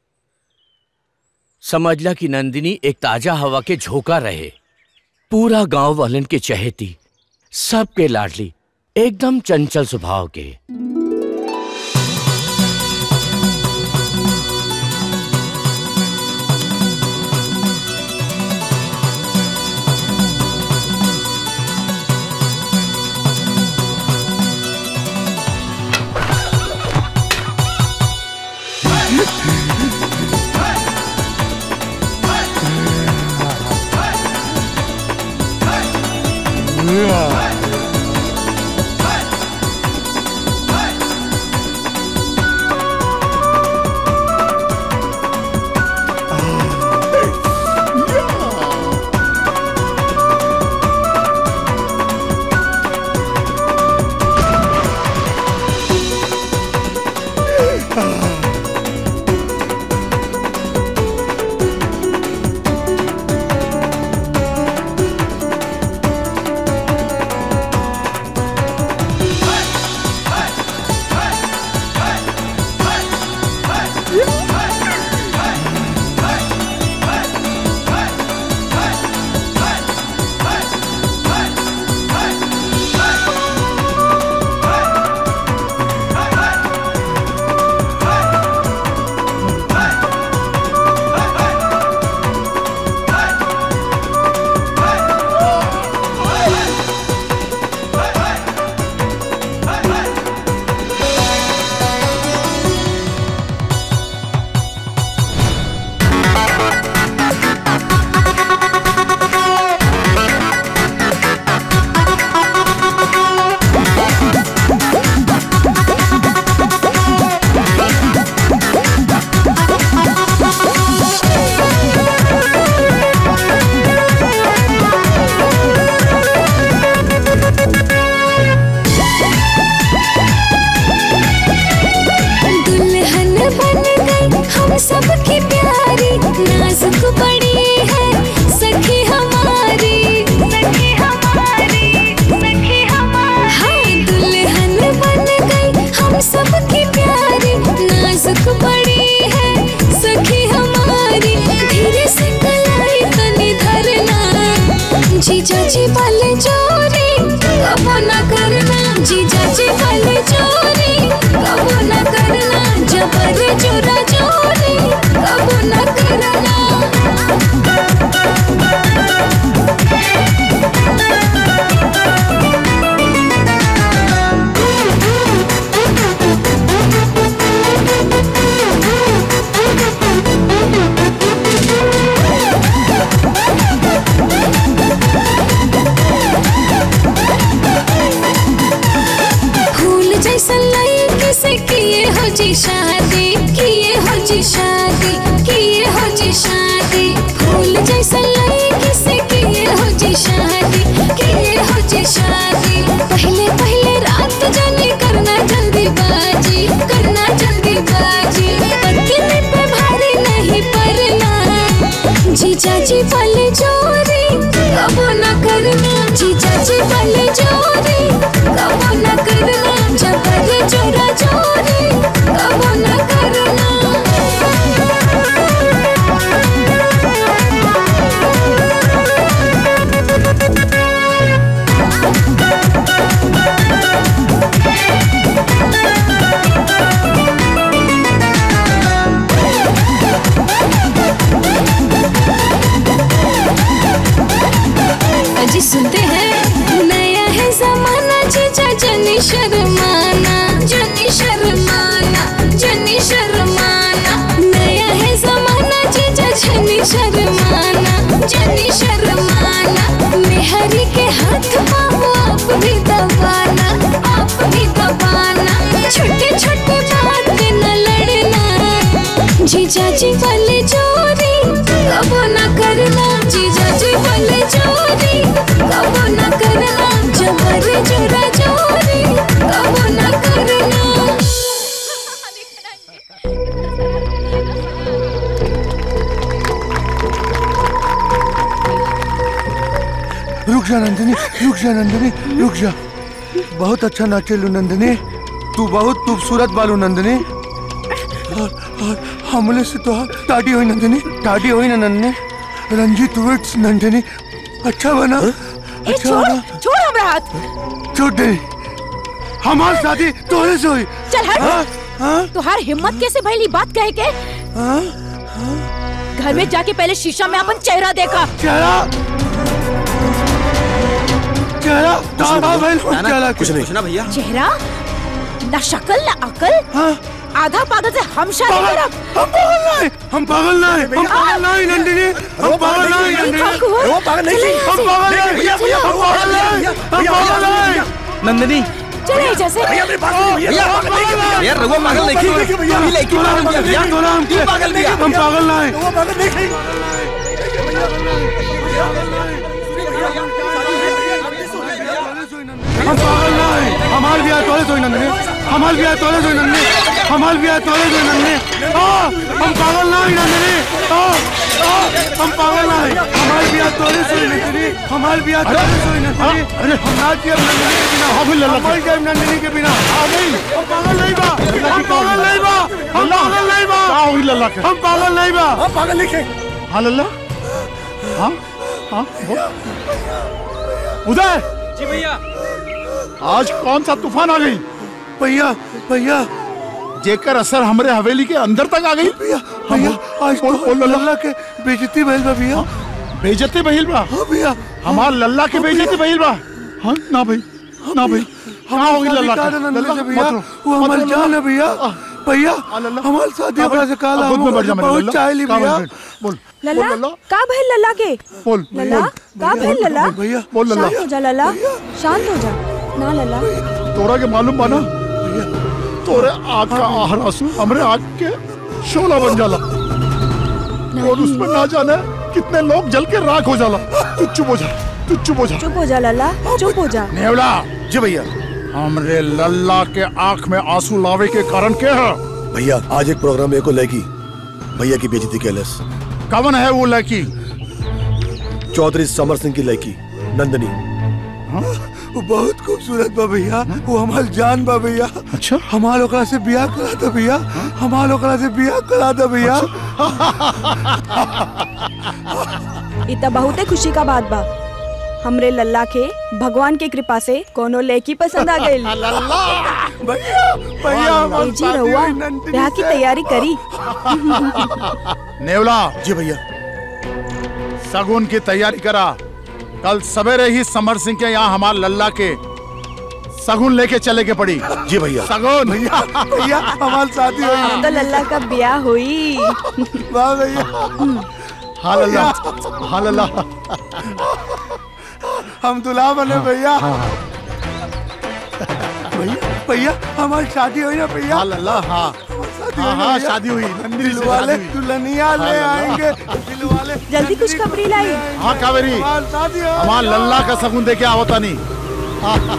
समझला कि नंदिनी एक ताजा हवा के झोंका रहे पूरा गांव वालन के चहेती सबके लाडली एकदम चंचल स्वभाव के दुल्हन बन गई हम सबकी प्यारी नाजुक बड़ी है सखी हमारी सखी हमारी सखी हमारी हाँ दुल्हन बन गई हम सबकी प्यारी नाजुक बड़ी है सखी हमारी धीरे से कलाई तनी धरना जीजा जी वाले चोरी कबो न करना जीजा जी वाले चोरी कबो न करना जबर चोरा चोरी कबो न करना जीजा जी वाले जोरी कबो न करना जीजा जी वाले जोरी कबो न करना जबर जोरा जोरी कबो न करना अजी सुनते हैं नया है जमाना जीजा जनी शर्माना जनी शर्माना जनी शर्माना नया है जमाना जीजा जनी शर्माना जनी शर्माना मेहरी के हाथ बाबू आप भी दबाना आप भी दबाना छोटे छोटे बात पे न लड़ना जीजा जी वाले जोरी कबो न करना जीजा जी वाले जोरी कबो न करना जबर जोरा जोरी कबो न करना रुक जा नंदिनी रुक जा नंदिनी रुक जा बहुत अच्छा नाचेलू नंदिनी तू बहुत खूबसूरत बालू नंदिनी और, और हमले से तो टाटी हुई नंदिनी टाटी हुई ना नंदिनी रंजीत विट्स नंदिनी अच्छा बना ए, अच्छा छोड़ बना छोड़ हमरा हाथ छोड़ दे हमारी शादी तोरे से हुई चल हट हाँ? तुहार हिम्मत कैसे भइली बात कहे के घर में जाके पहले शीशा में अपन चेहरा देखा चेहरा चेहरा ताबा भइल हो चेहरा कुछ नहीं ना भैया चेहरा ना शक्ल ना अकल आधा पागल से हम शादी करब हम पागल नहीं हम पागल नहीं हम पागल नहीं नंदिनी हम पागल नहीं नंदिनी वो पागल नहीं हम पागल नहीं हम पागल नहीं हम पागल नहीं नंदिनी चले एजा से यार रघुआ पागल नहीं की अभी लड़की पागल किया भैया तू पागल किया हम पागल नहीं हम पागल नहीं हमार भी आए तोले सोई नंदनी हमार भी आए तोले सोई नंदनी हमार भी आए तोले सोई नंदनी आ हम पागल नहीं नंदनी आ आ हम पागल नहीं हमार भी आए तोले सोई नंदनी हमार भी आए तोले सोई नंदनी अरे हम ना किया नंदनी के बिना हम लल्ला हम जाए नंदनी के बिना आ नहीं हम पागल नहीं बा हम पागल नहीं बा हम पागल नहीं बा आ हुई लल्ला के हम पागल नहीं बा हम पागल नहीं के हां लल्ला हां हां उदय जी भैया आज कौन सा तूफान आ गई भैया भैया जेकर असर हमरे हवेली के अंदर तक आ गई भैया भैया आज तो लल्ला के बेइज्जती भइल बा भैया बेइज्जती भइल बा हां भैया हमार लल्ला के बेइज्जती भइल बा हां ना भाई ना भाई कहाँ हो गई लल्ला का के? नंदनी लल्ला, से भैया मत रो, वो मत हमारी रो, जान है भैया भैया हमारे शादी हाँ, अपना से काला अब खुद में बैठ जा मेरे बहुत लल्ला। चाहली कहाँ भैया बैठ, बोल लल्ला का भइल लल्ला के बोल लल्ला का भइल लल्ला भैया बोल लल्ला शांत हो जा लल्ला शांत हो जा ना लल्ला तोरा के मालूम बना तोरे आग का आहर आंसू हमरे आग के शोला बन जाला और उसमें ना जाने कितने लोग जल के राख हो जाला तू चुप हो जा तू चुप हो जा चुप हो जा लल्ला चुप हो जा नेवला जी भैया हमरे लल्ला के आंख में आंसू लावे के कारण क्या है भैया आज एक प्रोग्राम में एको लड़की भैया की बेइज्जती कैलस कवन है वो लड़की चौधरी समर सिंह की लड़की नंदनी वो बहुत खूबसूरत बा भैया वो हमार जान बा भैया अच्छा हमार ओकरा से बियाह करा दे भैया हमार ओकरा से बियाह करा दे भैया इ त बहुते खुशी का बात बा हमरे लल्ला के भगवान के कृपा से कोनो लड़की पसंद आ गई भैया भैया हमार जी शादी रहुआ हुई नंदिनी ब्याह की से। तैयारी करी नेवला जी भैया सगुन की तैयारी करा कल सवेरे ही समर सिंह के यहाँ हमार लल्ला के सगुन लेके चले के पड़ी जी भैया सगुन भैया भैया हमार शादी हुई अब तो लल्ला का ब्याह हुई वाह भैया हाँ लल्ला हाँ लल्ला हम दुल्हा बने भैया भैया भैया हमारी शादी हुई ना भैया हाँ लल्ला हाँ शादी हाँ हुई ना हाँ भैया? शादी हुई नंदिनी से दिलवाले शादी हुई। दुल्हनिया ले हाँ, आएंगे दिलवाले जल्दी कुछ खबरी लाई हाँ कावेरी हमारी शादी हो हमार लल्ला का सगुन देके आवता नहीं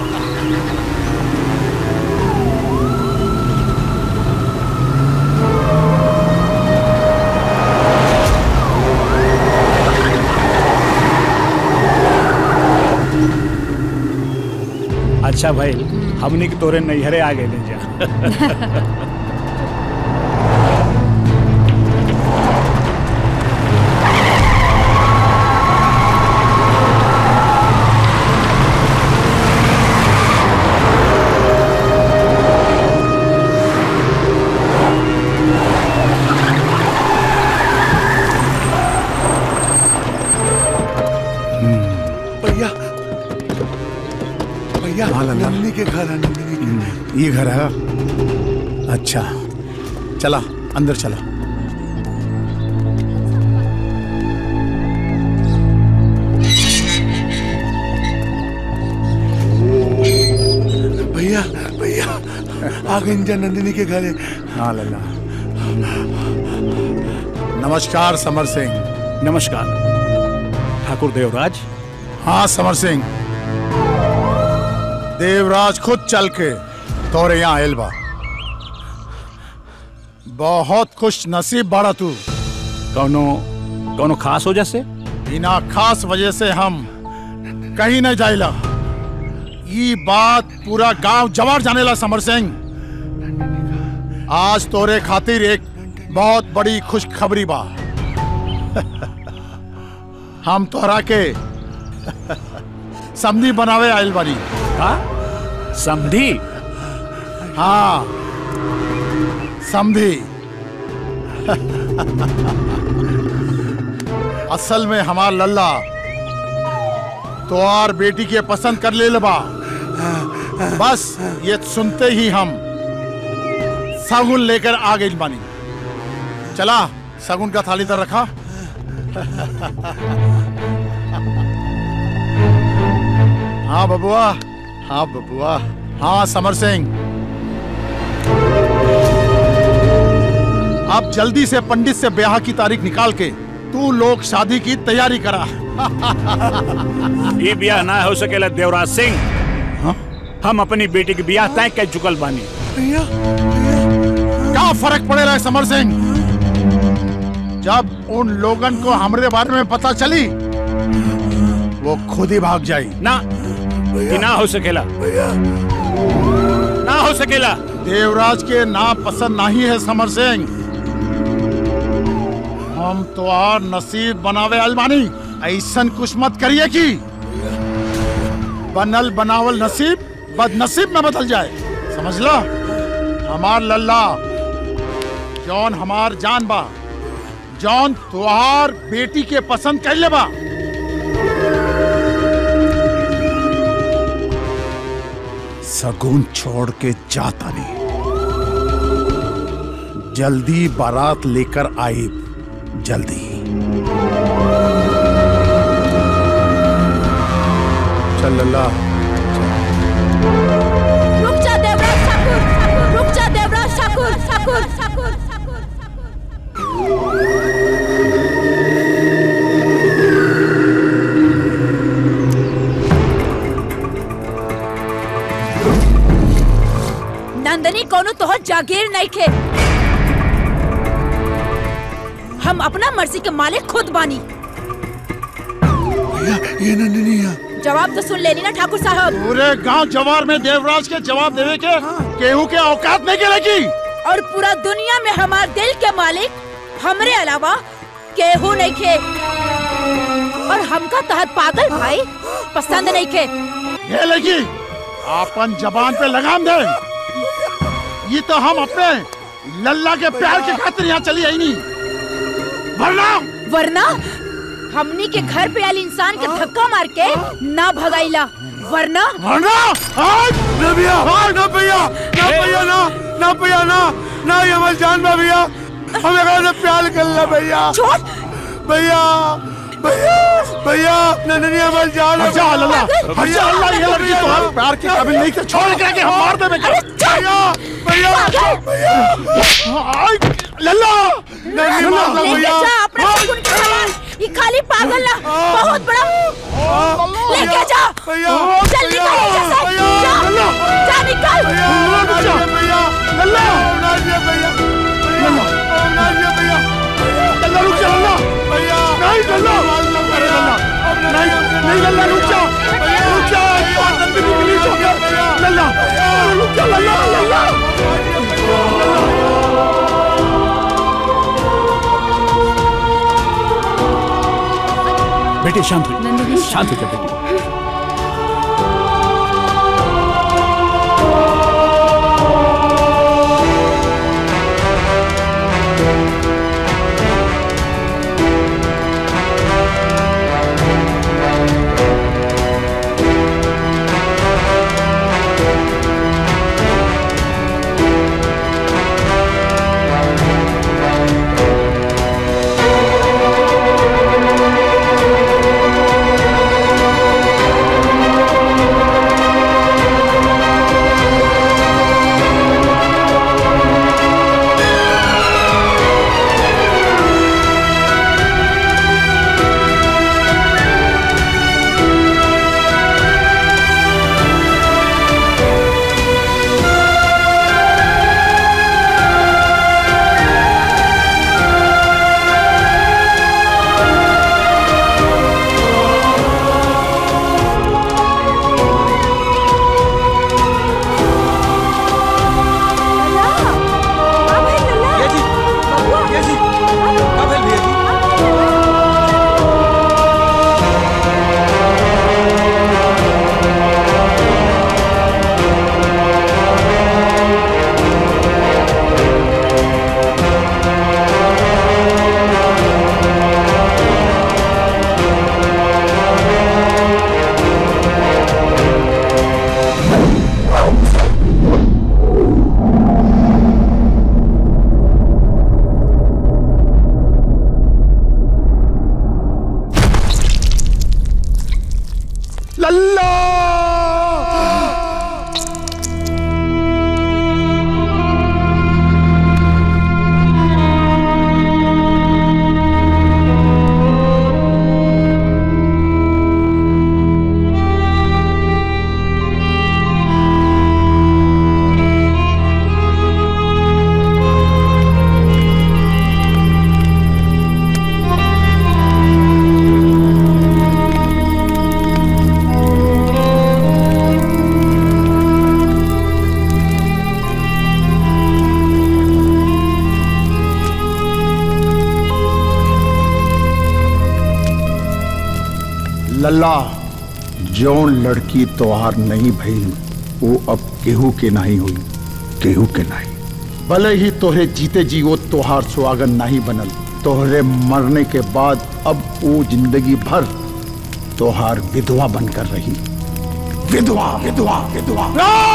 अच्छा भइल हमनी के तोरे नैहरे आ गए जा भैया भैया नंदिनी के घर है नंदिनी के ये घर है अच्छा चला अंदर चला भैया भैया आ गई जा नंदिनी के घर है हाँ लल्ला नमस्कार समर सिंह नमस्कार ठाकुर देवराज हाँ समर सिंह देवराज खुद चल के तोरे यहाँ आयल बा बहुत खुश नसीब बाड़ा तू कौनो कौनो खास वजह से बिना खास वजह से हम कहीं नहीं जाइला ये बात पूरा गांव जवार जानेला समर सिंह आज तोरे खातिर एक बहुत बड़ी खुशखबरी बा हम तोहरा के समधी बनावे आयल बानी का समधी हाँ समधी असल में हमार लल्ला तोहार बेटी के पसंद कर ले बा बस ये सुनते ही हम सगुन लेकर आ गई बानी चला सगुन का थाली तर रखा हाँ बबुआ हाँ बबुआ हाँ समर सिंह अब जल्दी से पंडित से ब्याह की तारीख निकाल के तू लोग शादी की तैयारी करा ये ब्याह ना हो सकेला देवराज सिंह हम अपनी बेटी की ब्याह तय कर चुकल बानी भैया क्या फर्क पड़ेगा समर सिंह जब उन लोगन को हमारे बारे में पता चली वो खुद ही भाग जाई ना कि ना हो सकेला ना हो सकेला देवराज के ना पसंद नहीं है समर सिंह हम तो और नसीब बनावे अलमानी ऐसन कुछ मत करिए कि बनल बनावल नसीब बदनसीब में बदल जाए समझ लो हमार लल्ला जौन हमार जान बा जौन तुहार बेटी के पसंद कर ले बा सगुन छोड़ के जाता नहीं जल्दी बारात लेकर आई जल्दी चल लल्ला रुक जा देवराज ठाकुर रुक जा देवराज ठाकुर ठाकुर ठाकुर नंदनी कोनो तोहर जागीर नहीं खे हम अपना मर्जी के मालिक खुद बानी भैया ये नंदिनी है जवाब तो सुन लेनी ना ठाकुर साहब पूरे गांव जवार में देवराज के जवाब देवे के केहू के औकात नहीं गिरेगी और पूरा दुनिया में हमार दिल के मालिक हमरे अलावा केहू नहीं खे और हमका तहत पागल भाई पसंद नहीं खे ये लगी अपन जबान पे लगाम दे ये तो हम अपने लल्ला के प्यार के खातिर यहाँ चली आई नहीं वरना वरना हमनी के घर पे आयल इंसान के धक्का मार के ना भगाइला वरना वरना ना भैया ना भैया ना भैया ना ना भैया ना ना ये हमारी जान बा भैया हम एकरा से प्यार कर ला भैया भैया भैया भैया नंदनी हमारी जान है हट जा लल्ला हट जा अल्लाह ये लड़की तुम्हारे प्यार के काबिल नहीं थे छोड़ के हम मार दे भैया भैया भैया आई लल्ला नंदनी मार दो लेके भैया जा अपने सगुन के सामान ये खाली पागल ना बहुत बड़ा लेके जा चल निकल यहाँ से जा जा निकल भैया भैया लल्ला भैया भैया भैया लल्ला रुक जा लल्ला भैया नहीं लल्ला अरे लल्ला नहीं नहीं लल्ला रुक जा रुक जा नंदिनी प्लीज हो गया लल्ला रुक जा लल्ला लल्ला बेटी शांत हो शांत हो जा बेटी लल्ला लल्ला जौन लड़की तोहार नहीं भई वो अब केहू के नहीं हुई केहू के नहीं भले ही तोहरे जीते जी वो तोहार सुहागन नहीं बनल तोहरे मरने के बाद अब वो जिंदगी भर तोहार विधवा बनकर रही विधवा विधवा विधवा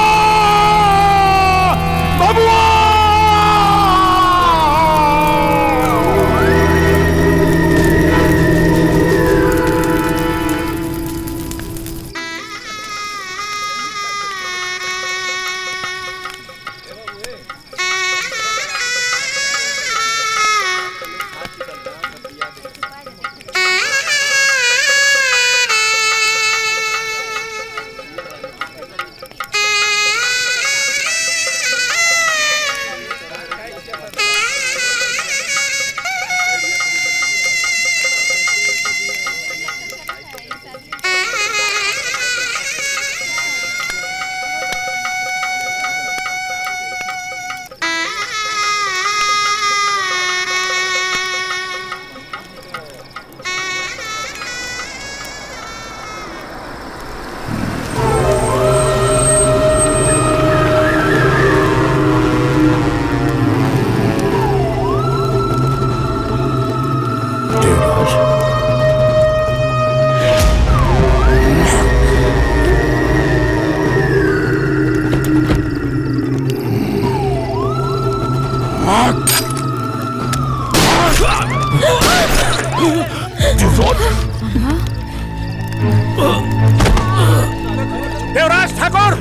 देवराज ठाकुर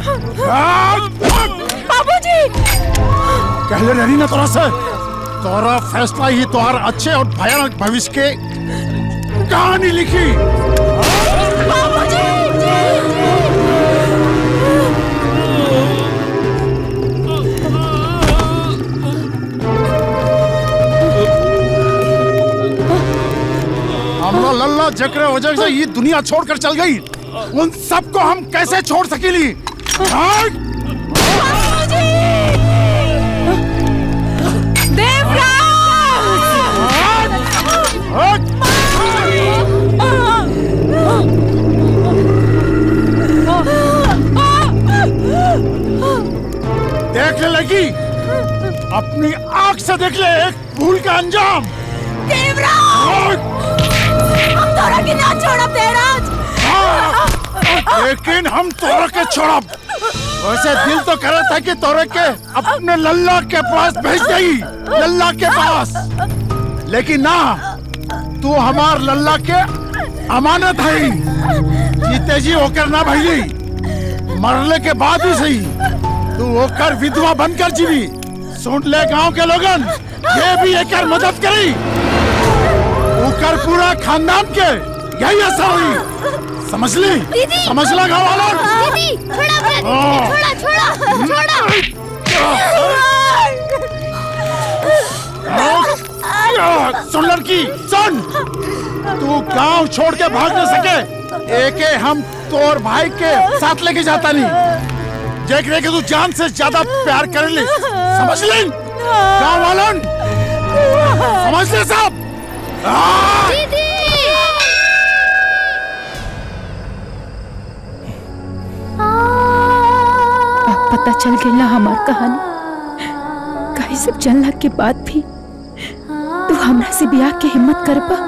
बाबूजी कहले नहीं ना तोरा से तोरा फैसला ही तोहार अच्छे और भयानक भविष्य के कहानी लिखी हमरा लल्ला जकरे वजह से ये दुनिया छोड़कर चल गई उन सबको हम कैसे छोड़ सकेली देख ले लगी अपनी आंख से देख ले एक भूल का अंजाम हम तोरा के ना छोड़ब देवराज लेकिन हम तोरा के छोड़ब वैसे दिल तो करे था कि तोरे के अपने लल्ला के पास भेज गई लल्ला के पास लेकिन ना तू हमार लल्ला के अमानत है जीते जी होकर ना भैली मरने के बाद ही सही तू होकर विधवा बनकर जीवी सुन ले गांव के लोगन ये भी एक मदद करी ऊकर पूरा खानदान के यही असर हुई समझ ली दीदी समझ ला गाँव वालों दीदी छोड़ा अपना हाँ। दीदी छोड़ा छोड़ा सुन लड़की सुन तू गांव छोड़ के भाग न सके एके हम तोर भाई के साथ लेके जाता नहीं देख रहे कि तू जान से ज्यादा प्यार कर ली समझ ली गांव वालों समझ ले सब हाँ। अब पता चल गया हमार कहानी कहीं सब जानला के बाद भी तू हमरा से ब्याह के हिम्मत कर पा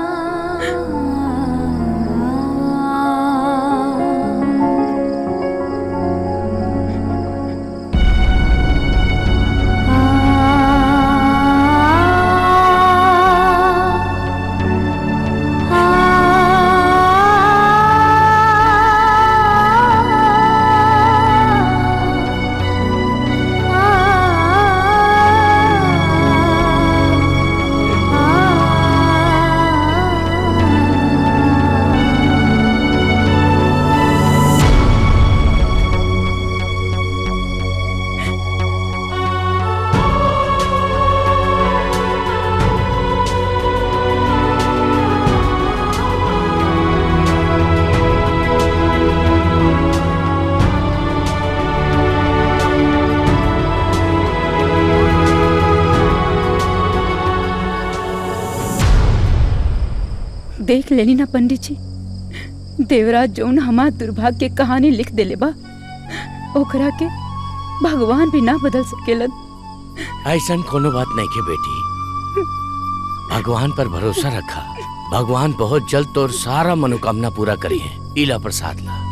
देख लेनी ना पंडित जी देवराज जौन हमार दुर्भाग्य के कहानी लिख देले बा ओकरा के भगवान भी ना बदल सकेलन ऐसा कोनो बात नहीं के बेटी भगवान पर भरोसा रखा भगवान बहुत जल्द तोर सारा मनोकामना पूरा करी है इला प्रसाद ला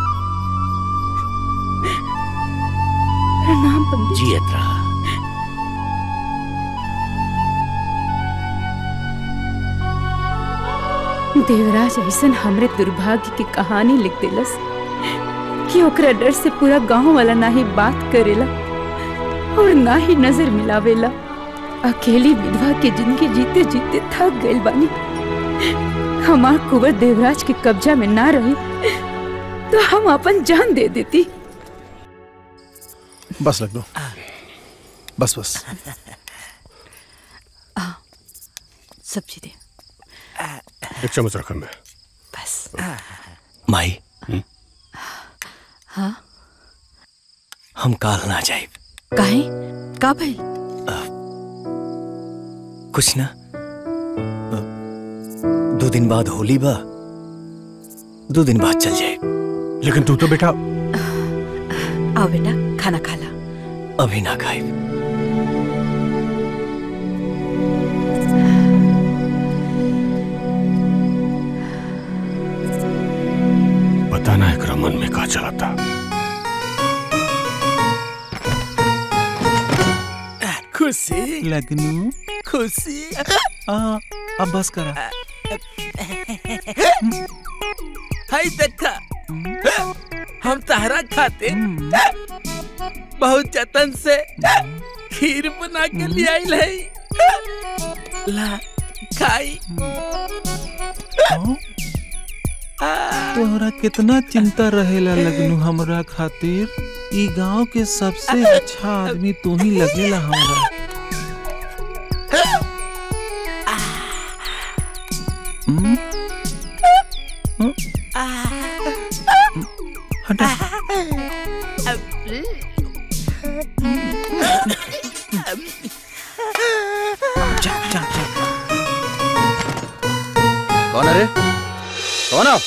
प्रणाम पंडित जी जियत रहा देवराज ऐसन हमरे दुर्भाग्य की कहानी लिख देलस कि ओकरा डर से पूरा गांव वाला ना ही बात करेला और ना ही नजर मिलावेला अकेली विधवा के जिंदगी जीते जीते थक गइल बानी हमार कुंवर देवराज के कब्जा में ना रही तो हम अपन जान दे देती बस लग दो बस बस सब्जी दे एक चम्मच रखा मैं बस माई हाँ हम काल ना जाए काहे का भाई कुछ ना अ, दो दिन बाद होली बा दो दिन बाद चल जाए लेकिन तू तो बेटा आओ बेटा खाना खा ला अभी ना खाए पता ना एकरा मन में का चला था खुशी लगनू खुशी आ अब बस करा हाय देखा हम तहरा खाते बहुत जतन से खीर बना के ले आइल है ला खाई तोहरा कितना चिंता रहेला लगनू हमरा खातिर ई गांव के सबसे अच्छा आदमी तू ही लगेला हमरा हम्म? हम्म? हटा कौन है रे कौन है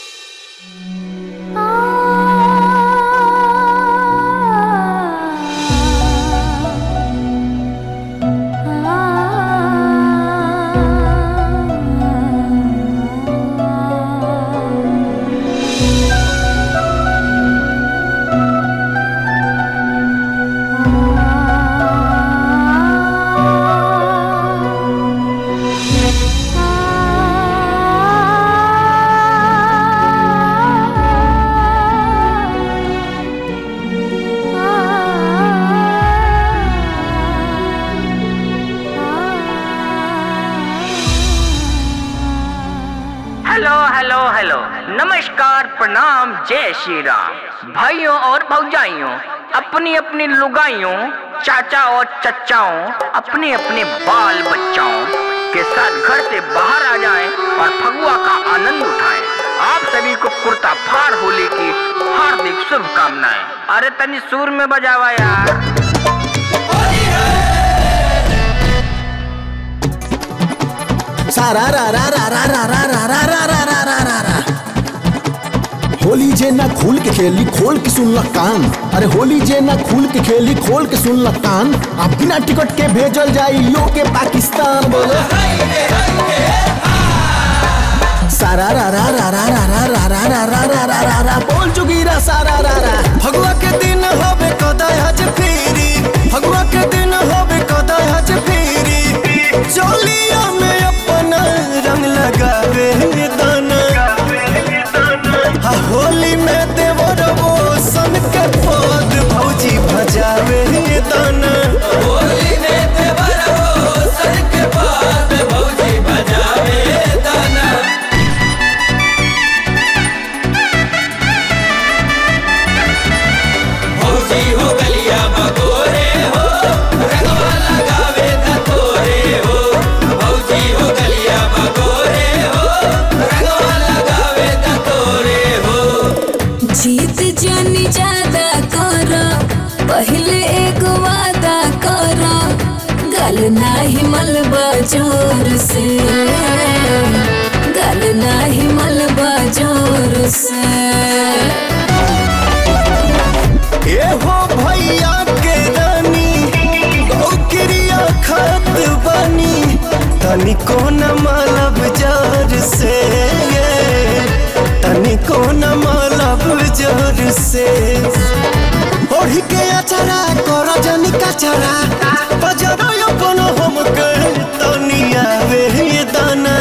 हेलो हेलो हेलो नमस्कार प्रणाम जय श्री राम भाइयों और भौजाइयों अपनी अपनी लुगाइयों चाचा और चचाओं अपने अपने बाल बच्चाओं के साथ घर से बाहर आ जाएं और फगुआ का आनंद उठाएं आप सभी को कुर्ता फाड़ होली की हार्दिक शुभकामनाएं अरे तनी सुर में बजावा यार सारा रा रा रा रा रा रा रा रा रा रा रा रा रा रा होली जे ना खुल के खेली खोल के सुन ल कान अरे होली जे ना खुल के खेली खोल के सुन ल कान अब बिना टिकट के भेजल जाई यो के पाकिस्तान बोलो सारा रा रा रा रा रा रा रा रा रा रा रा रा रा रा बोल चुगीरा सारा रा रा फगुआ के दिन होबे कदाय हज फेरी फगुआ के दिन होबे कदाय हज फेरी चोलिया में अपना रंग लगावे दाना हा होली में देवर वो सन के पद भौजी भजावे दाना होली में देवर वो सन के पद भौजी भजावे दाना भौजी हो गलिया बगोरे हो रंगवा लगावे धतोरे हो भौजी हो गलिया बगोरे हो रंगवा लगावे धतोरे हो जीत जानी ज्यादा कर पहले एक वादा कर गल नाही मलबा जोर से गल नाही मलबा जोर से ए हो भैया के रानी गौकिरिया खत बनी तनी कोन मालब जार से तनी कोन मालब जार से ओढ़ी के अचरा कर जनी कचरा बजरो अपन हम के तनी आवे ये दाना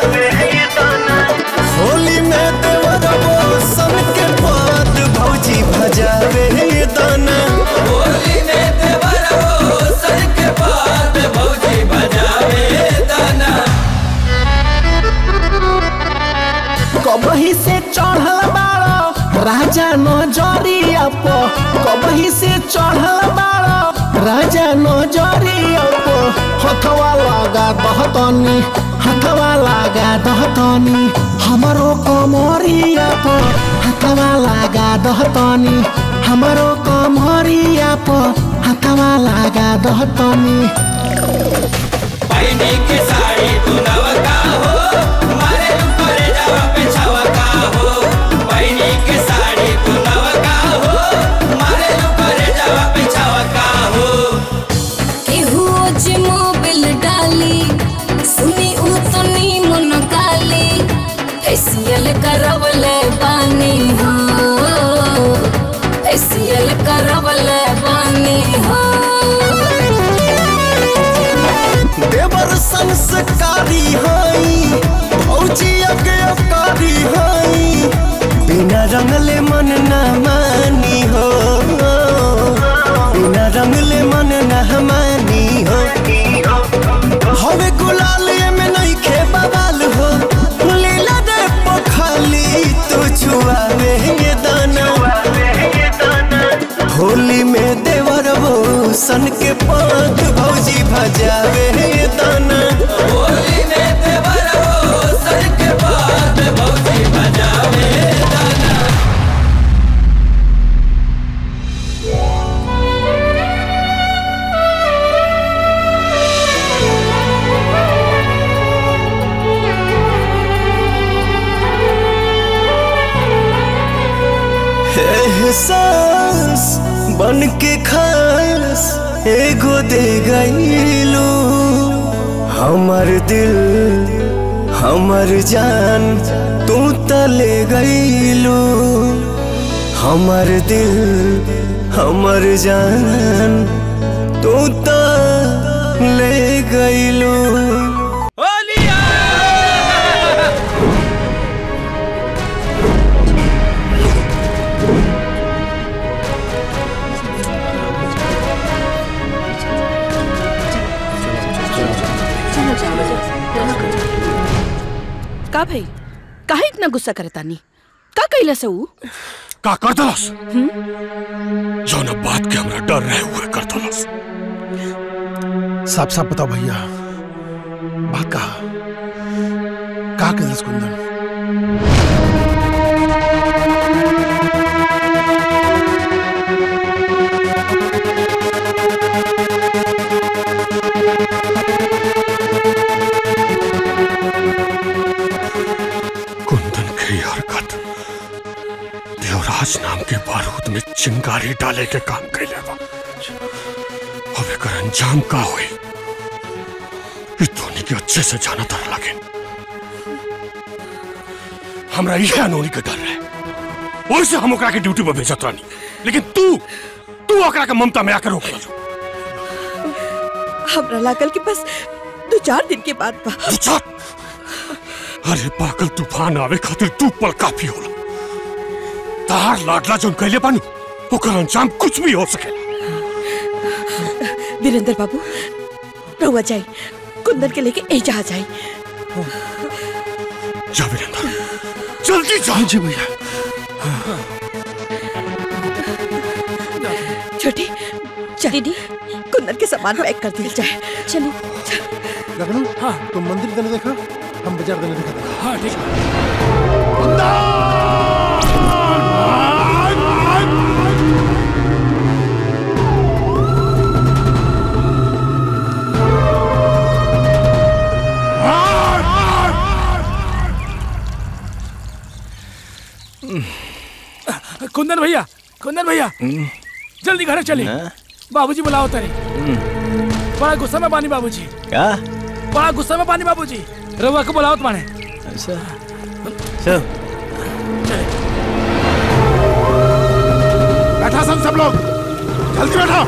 होली में देवर वो सन के पद भौजी भजावे ये दाना होली में देवर वो सन के पद भौजी भजावे ये दाना कबही से चढ़ल बाड़ो राजा नजरिया प कबही से चढ़ल बाड़ो राजा नजरिया प हथवा लगा दहतनी हथवा लगा दहतनी हमरो कमरिया प हथवा लगा दहतनी हमरो कमरिया प हथवा लगा दहतनी पैनी के साड़ी दुनवा का हो मारे ऊपर जावा पे छावा का हो पैनी के साड़ी दुनवा का हो मारे ऊपर जावा पे छावा का हो केहू जे मोबिल डाली सुनी उ तनी मन काली फेसियल करवले बानी हो फेसियल करवले बानी हो देवर संस्कारी हई भौजी अज्ञकारी हई बिना रंगले मन न मानी हो बिना रंगले मन न मानी हो हवे गुलाल ये में नहीं खे बवाल हो लीला दे पखाली तू छुआवे ये दाना होली में देवर वो सन के पाँच भौजी भजावे ये दाना होली में देवर वो सन के पाँच भौजी भजावे ये दाना एहसास बन के खास एगो दे गईलू हमर दिल हमर जान तू तले गईलू हमर दिल हमर जान तू त ले गईलू का भाई काहे इतना गुस्सा करता नी का कैला से ऊ का कर दलस जौन बात के हमरा डर रहे हुए कर दलस साफ साफ बताओ भैया बात कहा कहा कैलाश कुंदन कुंदन की हरकत देवराज नाम के बारूद में चिंगारी डाले के काम कैले बा अब एकर अंजाम का होई ई धोनी के अच्छे से जाना तर लगे हमरा यह अनोनी के डर रहे ओइसे हम ओकरा के ड्यूटी पर भेजत रहनी लेकिन तू तू ओकरा के ममता में आकर रोक दलू हमरा लागल के बस दो चार दिन के बाद बा अरे पागल तूफान आवे खातिर तू पल काफी होला तार लाडला जोन कैले बानू ओकर अंजाम कुछ भी हो सके वीरेंद्र बाबू रहुआ जाई कुंदन के लेके ए जहाँ जाई जा वीरेंद्र जल्दी जा जी भैया छोटी चल दीदी कुंदन के सामान पैक कर दिया जाए चलिए लगनू हाँ तुम मंदिर देने देखा हम बाजार देने देखा हाँ ठीक कुंदन भैया कुंदन भैया जल्दी घर चले बाबूजी बुलाओ तारे बड़ा गुस्सा में पानी बाबूजी क्या बड़ा गुस्सा में पानी बाबूजी रवा को बुलाओ तुम्हारे ऐसा चल बैठा सन सब लोग जल्दी बैठा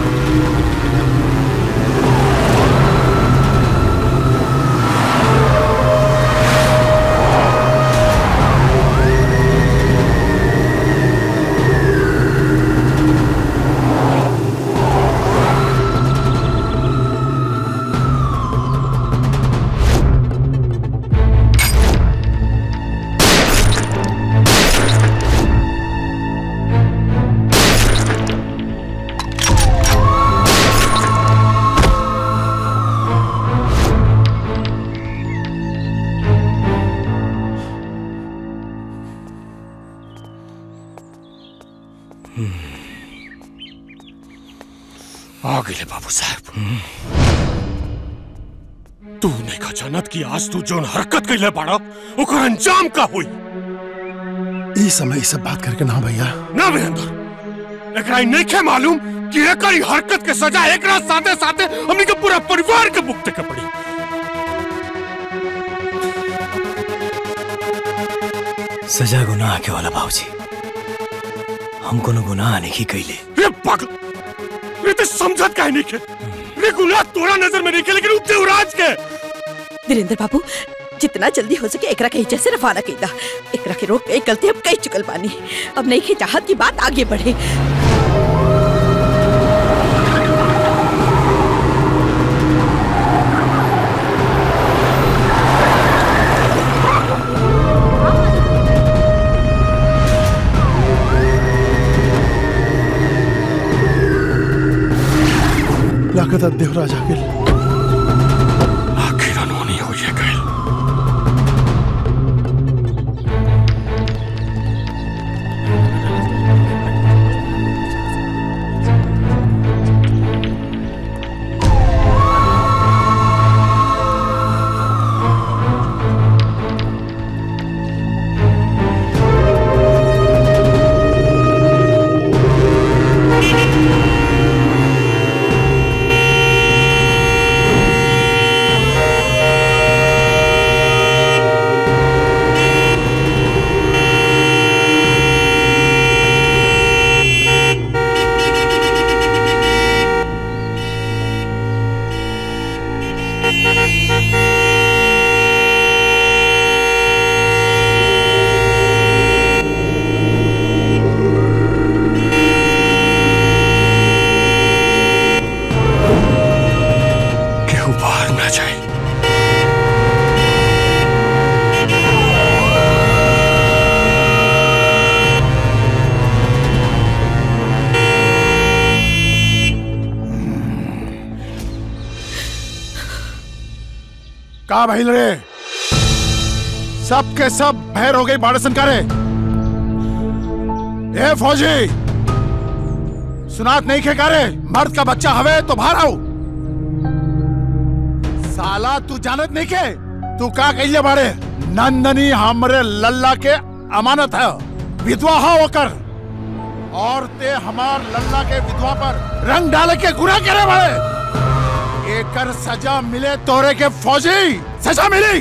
आ गए बाबू साहब तू नहीं का जानत कि आज तू जोन हरकत कैले बाड़ा ओकर अंजाम का हुई ई समय ई सब बात करके ना भैया ना वीरेंद्र एकरा ई नहीं के मालूम कि एकर ई हरकत के सजा एकरा साथे साथे हमनी के पूरा परिवार के भुगते के पड़ी सजा गुनाह के वाला बाबूजी हम कोनो गुनाह नहीं कैले रे पागल रे ते समझत काहे नहीं के रे गुनाह तोरा नजर में नहीं के लेकिन उ देवराज के वीरेंद्र बाबू जितना जल्दी हो सके एकरा के से रवाना कीदा एकरा के रोक के एक गलती अब कई चुकल बानी अब नहीं के चाहत की बात आगे बढ़े लागत देवराज आ गेल आखिर अनहोनी हो ये गए का भइल रे सब के सब भैर हो गई बाड़सन करे ए फौजी सुनात नहीं खे करे मर्द का बच्चा हवे तो बाहर आओ साला तू जानत नहीं के तू का कहिए बाड़े नंदनी हमरे लल्ला के अमानत है विधवा हो होकर और ते हमार लल्ला के विधवा पर रंग डाले के गुना करे बाड़े एकर सजा मिले तोरे के फौजी सजा मिली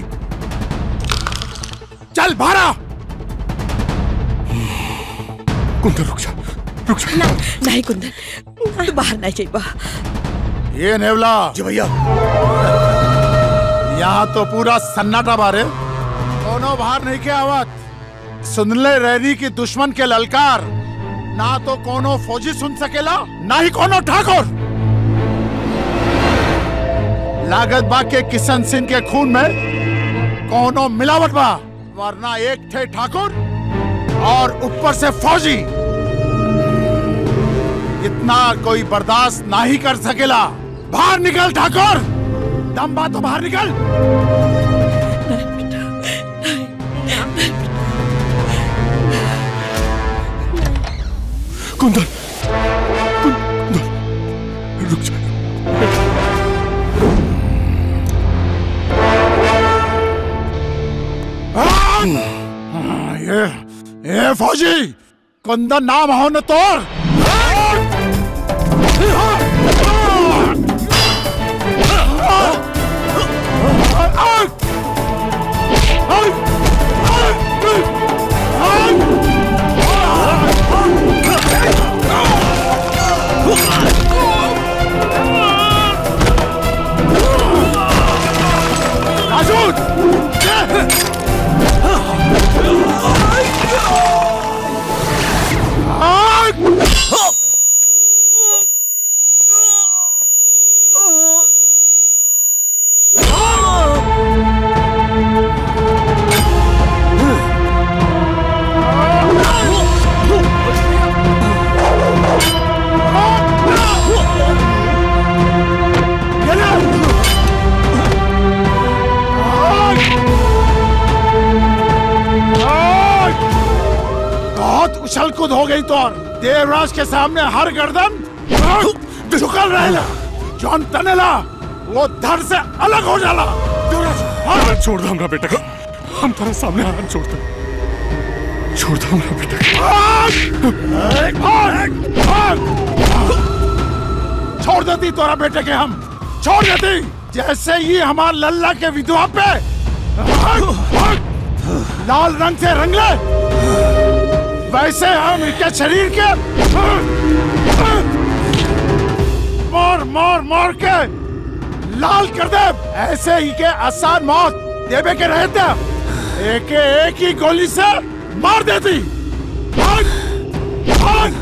चल भारा कुंदन रुक जा रुक जा ना, नहीं कुंदन तू बाहर नहीं जाइबा ये नेवला जी भैया यहाँ तो पूरा सन्नाटा बारे दोनों बाहर नहीं के आवत सुनले रैनी की दुश्मन के ललकार ना तो कोनो फौजी सुन सकेला ना ही कोनो ठाकुर लागत बा के किशन सिंह के खून में कोनो मिलावट बा वरना एक थे ठाकुर और ऊपर से फौजी इतना कोई बर्दाश्त ना ही कर सकेला बाहर निकल ठाकुर दम बा तो बाहर निकल कुंदन कुंदन रुक जा हाँ, ये ये फौजी कुंदन नाम हो न तोर बहुत उछल कूद हो गई तो देवराज के सामने हर गर्दन झुकल रहेला जौन तनेला वो धर से अलग हो जाला हाथ छोड़ दो हमरा बेटा को हम तेरे सामने हाथ छोड़ दो छोड़ दो हमरा बेटा को भाग! भाग! छोड़ देती तोरा बेटे के हम छोड़ देती जैसे ही हमार लल्ला के विधवा पे भाग! भाग! लाल रंग से रंग ले वैसे हम इनके शरीर के मार मार मार के लाल कर दे ऐसे ही के आसान मौत देवे के रहते एक एक ही गोली से मार देती भाग भाग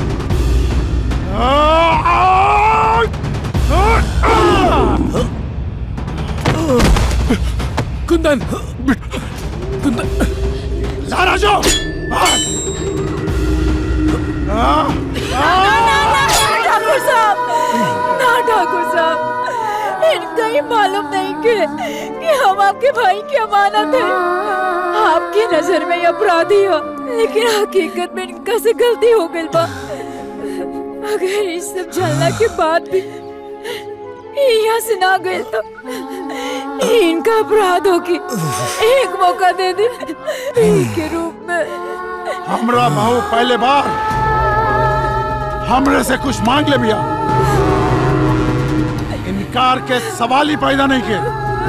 कुंदन कुंदन ला राजो ठाकुर साहब ना ठाकुर साहब इनका ही मालूम नहीं कि, कि हम आपके भाई की अमानत है आपकी नजर में ये अपराधी हो लेकिन हकीकत में इनका से गलती हो गई बा अगर इस सब जानना के बाद भी यहाँ से ना गए तो ये इनका अपराध होगी एक मौका दे दे के रूप में हमरा बहू पहले बार हमरे से कुछ मांग ले भैया इनकार के सवाल ही पैदा नहीं किए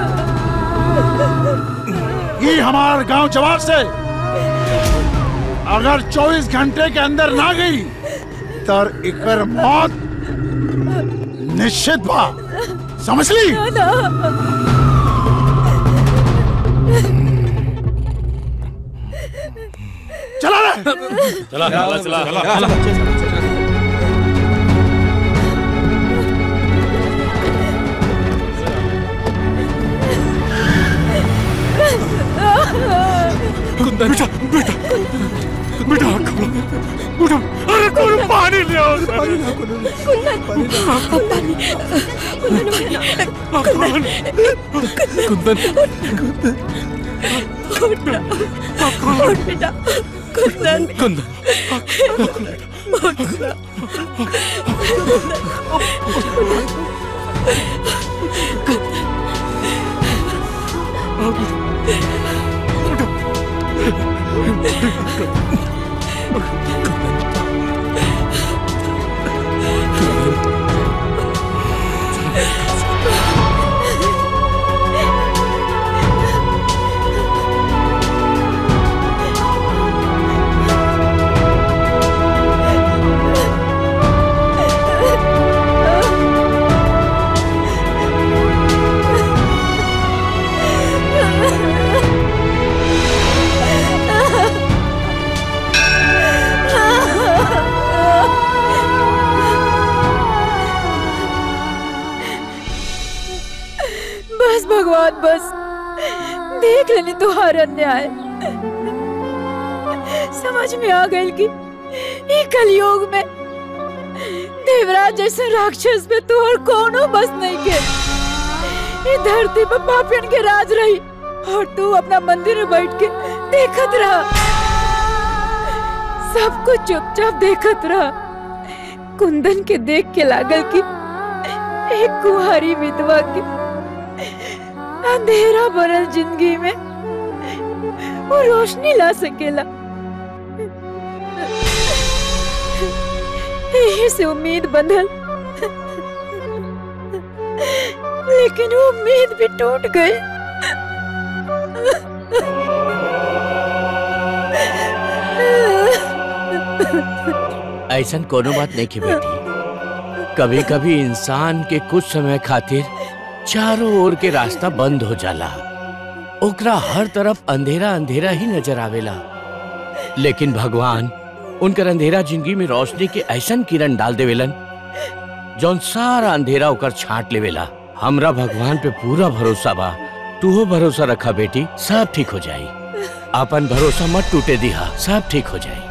ये हमारे गांव जवाब से अगर 24 घंटे के अंदर ना गई तर इकर मौत निश्चित बा समझ ली चला रे चला चला चला चला बेटा बेटा बेटा आँख खोलो बेटा अरे अरे कौन पानी ले आओ पानी ना कुंदन पानी कुंदन उठ ना उठ बेटा कुंदन कुंदन उठ ना बस भगवान बस देख लेनी तुहार अन्याय समझ में आ गई कि ये कलयुग में देवराज जैसे राक्षस पे तू और कोनो बस नहीं के ये धरती पर पापियन के राज रही और तू अपना मंदिर में बैठ के देखत रहा सब कुछ चुपचाप देखत रहा कुंदन के देख के लागल कि एक कुहारी विधवा के अंधेरा भरल जिंदगी में वो रोशनी ला सकेला यही से उम्मीद बंधल लेकिन वो उम्मीद भी टूट गई ऐसा कोनो बात नहीं की बेटी कभी कभी इंसान के कुछ समय खातिर चारों ओर के रास्ता बंद हो जाला ओकरा हर तरफ अंधेरा अंधेरा ही नजर आवेला लेकिन भगवान उनकर अंधेरा जिंदगी में रोशनी के ऐसन किरण डाल देवेलन जौन सारा अंधेरा ओकर छाट लेवेला हमरा भगवान पे पूरा भरोसा बा तू भरोसा रखा बेटी सब ठीक हो जाई अपन भरोसा मत टूटे दिहा सब ठीक हो जाई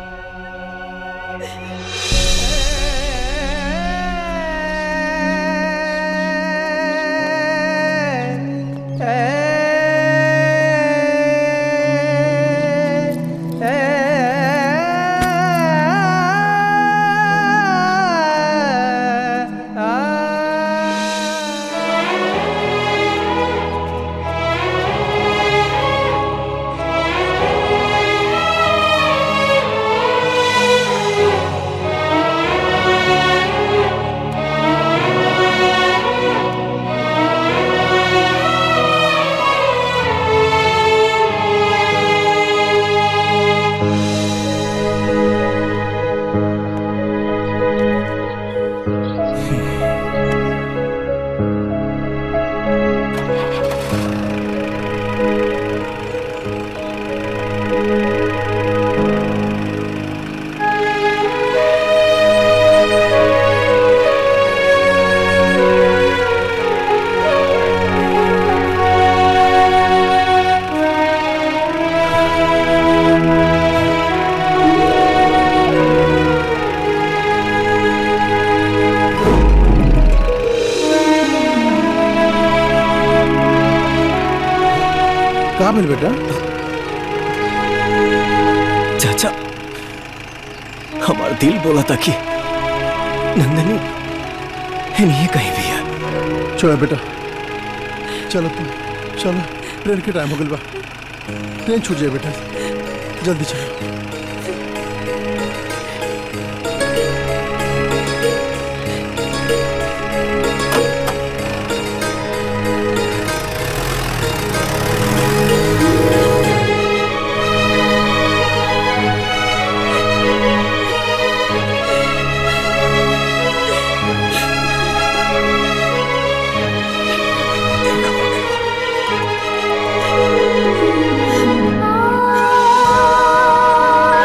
कहा मिल बेटा चाचा हमारा दिल बोला था कि नंदनी नहीं कहीं भी है चलो बेटा चलो तुम चलो ट्रेन के टाइम हो गया बा ट्रेन छूट जाए बेटा जल्दी चलो आ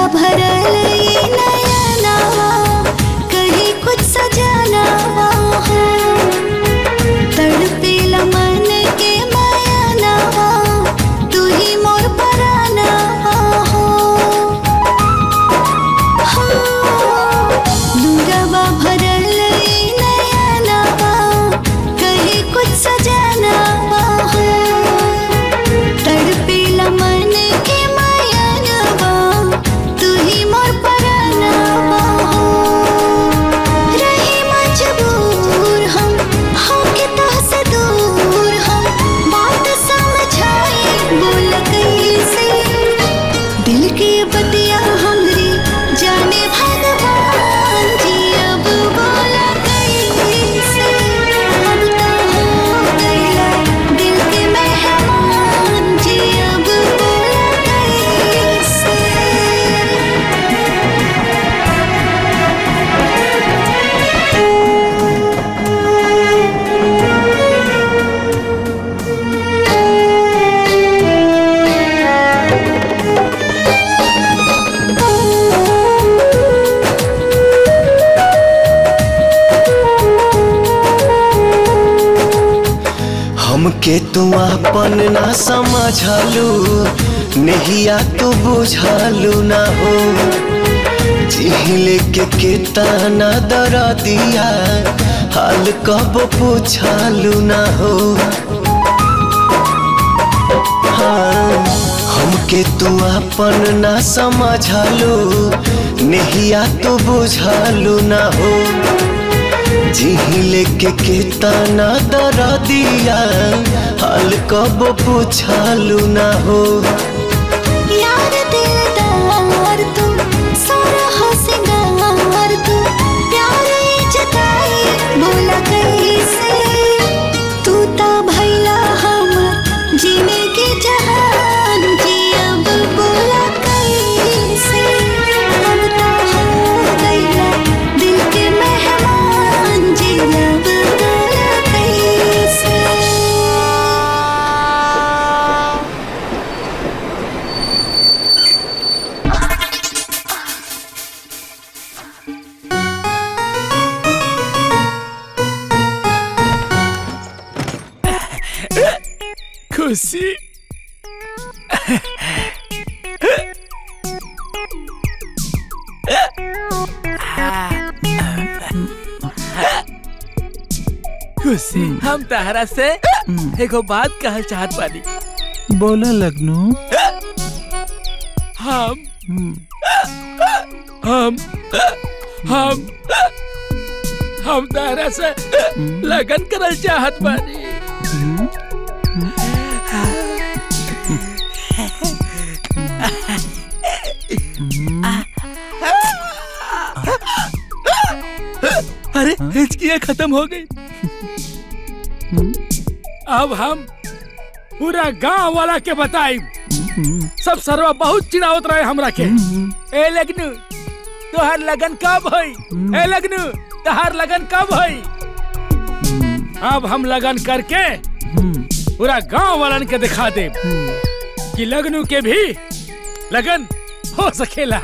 भरल ये नया नवा कहीं कुछ सजाना हो तड़पेला मन के माया नवा तू ही मोर पराना हो दूरवा भरल ये नया नवा कहीं कुछ सजाना हो तड़पेला मन के माया नवा तू ही मोर पराना हो रही मजबूर हम होके तुहसे दूर हम बात समझाए बोल कैसे दिल के बतिया हमरी जाने भगवान जी अब बोला कैसे अब तो हो गया दिल के मेहमान जी अब बोला कैसे हमके तू अपन ना समझलू नहिया तू बुझलू ना हो जिहिले के केतना दर दिया हाल कब पूछलू ना हो हाँ, हमके तू अपन ना समझलू नहिया तू बुझलू ना हो जिहिले के केतना दर दिया हाल कब पूछलू ना हो यार दिलदार तू सारा हो सिंगार तू प्यार जताई बोला कैसे तू ता भैला हमर जीने के जहान जी अब बोला कैसे अब तो हो गया दिल के मेहमान जी अब बोला कैसे खुशी खुशी हम तहरा से एगो बात कहल चाहत बानी बोला लगनू हम हम हम हम तहरा से लगन करल चाहत बानी अरे हिचकियाँ खत्म हो गई अब हम पूरा गांव वाला के बताई सब सरवा बहुत चिड़ावत रहे हमरा के ए लगनू तोहर लगन कब होई ए लगनू तोहर लगन कब होई अब हम लगन करके पूरा गांव वालन के दिखा दे कि लगनू के भी लगन हो सकेला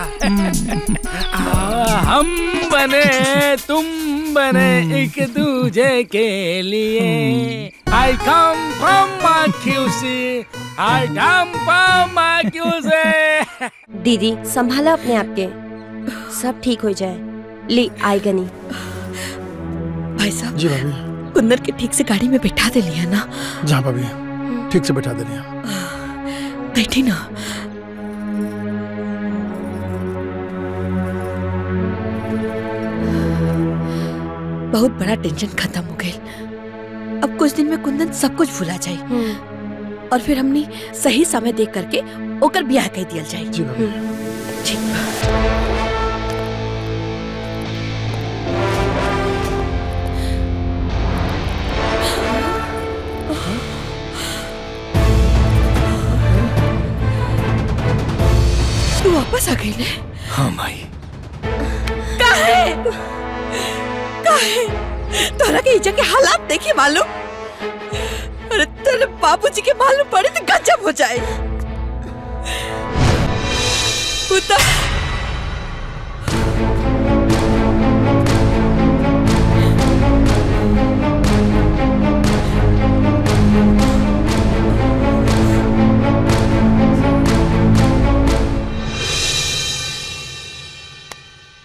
आ, हम बने तुम बने एक दूजे के लिए आई come from माक्यूसी I come from माक्यूसी दीदी संभाला अपने आप के सब ठीक हो जाए ली आई गनी भाई साहब जी भाभी कुंदन के ठीक से गाड़ी में बैठा दे लिया ना जहाँ भाभी ठीक से बैठा दे रही हैं बैठी ना बहुत बड़ा टेंशन खत्म हो गई अब कुछ दिन में कुंदन सब कुछ भुला जाए और फिर हमने सही समय देख करके ओकर ब्याह कह दिया जाए जी भाभी ठीक बा। तू वापस आ गई ने हाँ माई काहे काहे तोरा के इजा के हालात देखे मालूम अरे तेरे बाबूजी के मालूम पड़े तो गजब हो जाए उता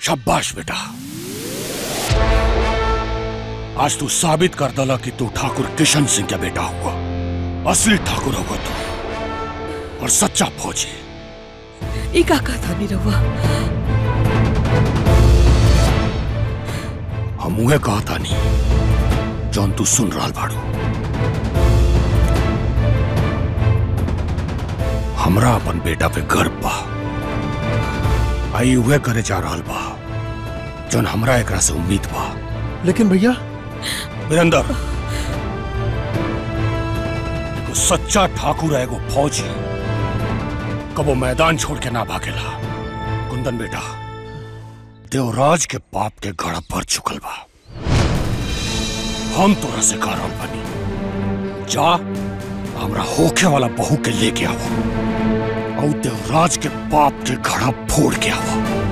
शाबाश बेटा आज तू साबित कर दला कि तू ठाकुर किशन सिंह का बेटा हुआ असली ठाकुर होगा तू और सच्चा फौजी ई का कहता नहीं रहुआ हम उहे कहा था नहीं जौन तू सुन रहा बाड़ू हमरा अपन बेटा पे गर्व बा आई उहे करे जा रहल बा जौन हमरा एकरा से उम्मीद बा लेकिन भैया वीरेंद्र एगो सच्चा ठाकुर है एगो फौजी कबो मैदान छोड़ के ना भागेला कुंदन बेटा देवराज के बाप के गड़ा पर चुकल बा हम तोरा से कह रहल बनी जा हमरा होखे वाला बहू के लेके आओ और देवराज के बाप के घड़ा फोड़ के आओ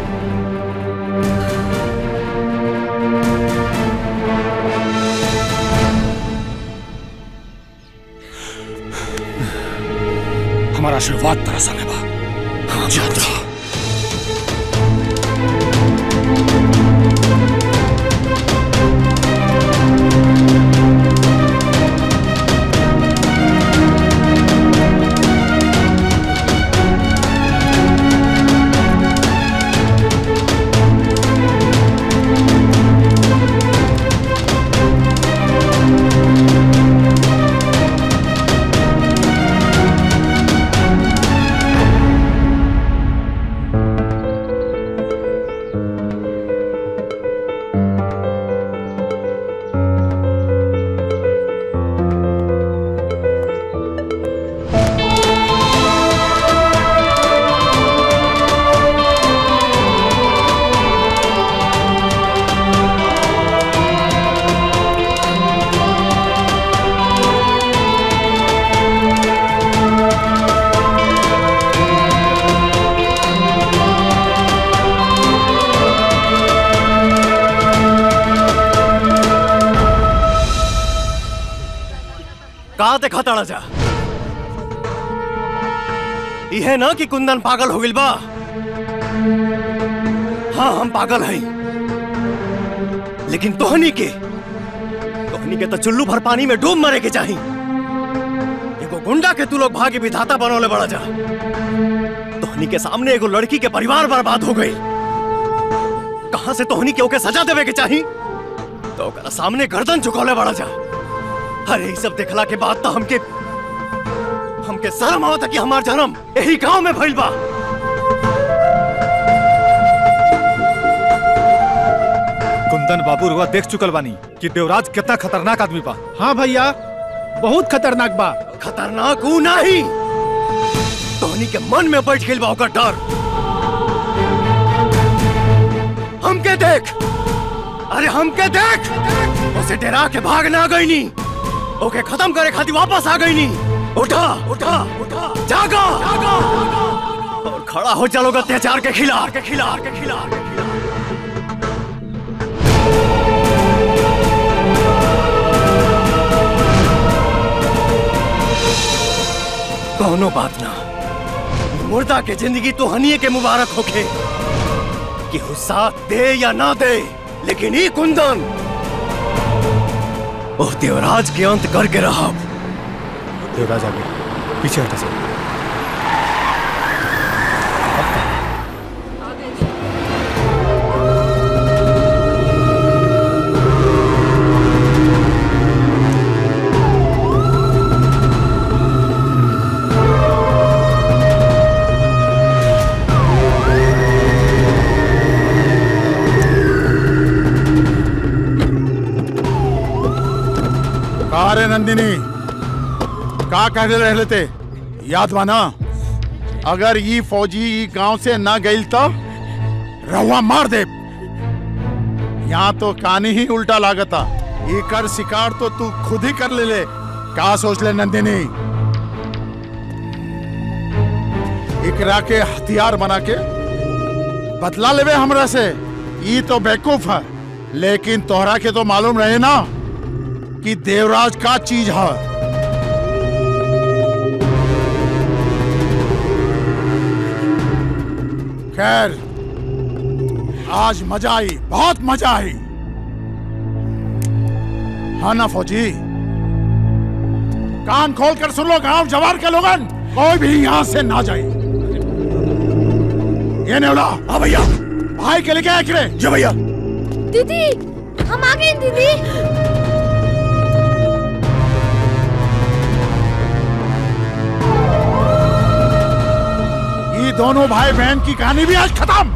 हमारा आशीर्वाद तेरा संग है बा जा जा कहा देखा ताड़ा जा यह ना कि कुंदन पागल हो गिल बा हाँ हम पागल हैं लेकिन तोहनी के तोहनी के तो चुल्लू भर पानी में डूब मरे के चाही एगो गुंडा के तू लोग भाग्य विधाता बनौले बड़ा जा तोहनी के सामने एगो लड़की के परिवार बर्बाद हो गई कहां से तोहनी के ओके सजा देवे के चाही तो ओकरा सामने गर्दन झुकौले बड़ा जा अरे ये सब देखला के बाद तो हमके हमके शर्म आवता कि हमार जन्म यही गांव में भइल बा कुंदन बाबू रुआ देख चुकल बानी कि देवराज कितना खतरनाक आदमी बा हाँ भैया बहुत खतरनाक बा खतरनाक ऊ नहीं तोहनी के मन में बैठ गइल बा ओकर डर हमके देख अरे हमके देख उसे डरा के भाग ना गईनी ओके खत्म करे खातिर वापस आ गईनी उठा उठा उठा जागा जागा और खड़ा हो चलोगे अत्याचार के खिलाफ के खिलाफ के खिलाफ के खिलाफ कौनो बात ना मुर्दा के जिंदगी तो हनिए के मुबारक होके कि वो साथ दे या ना दे लेकिन ये कुंदन वो देवराज के अंत करके रहा देवराज आ गया पीछे हटा सब कहा रे नंदिनी का कह रहे लेते याद माना अगर ये फौजी ई गांव से ना गई तो रहुआ मार दे यहाँ तो कहानी ही उल्टा लागता ये कर शिकार तो तू खुद ही कर ले ले का सोच ले नंदिनी इकरा के हथियार बना के बदला लेवे हमरा से ये तो बेवकूफ है लेकिन तोहरा के तो मालूम रहे ना कि देवराज का चीज है खैर आज मजा आई बहुत मजा आई हाँ ना फौजी कान खोल कर सुन लो गांव जवार के लोगन कोई भी यहाँ से ना जाए ये नेवला हाँ भैया भाई के लेके आए किरे जी भैया दीदी हम आ गए दीदी ये दोनों भाई बहन की कहानी भी आज खत्म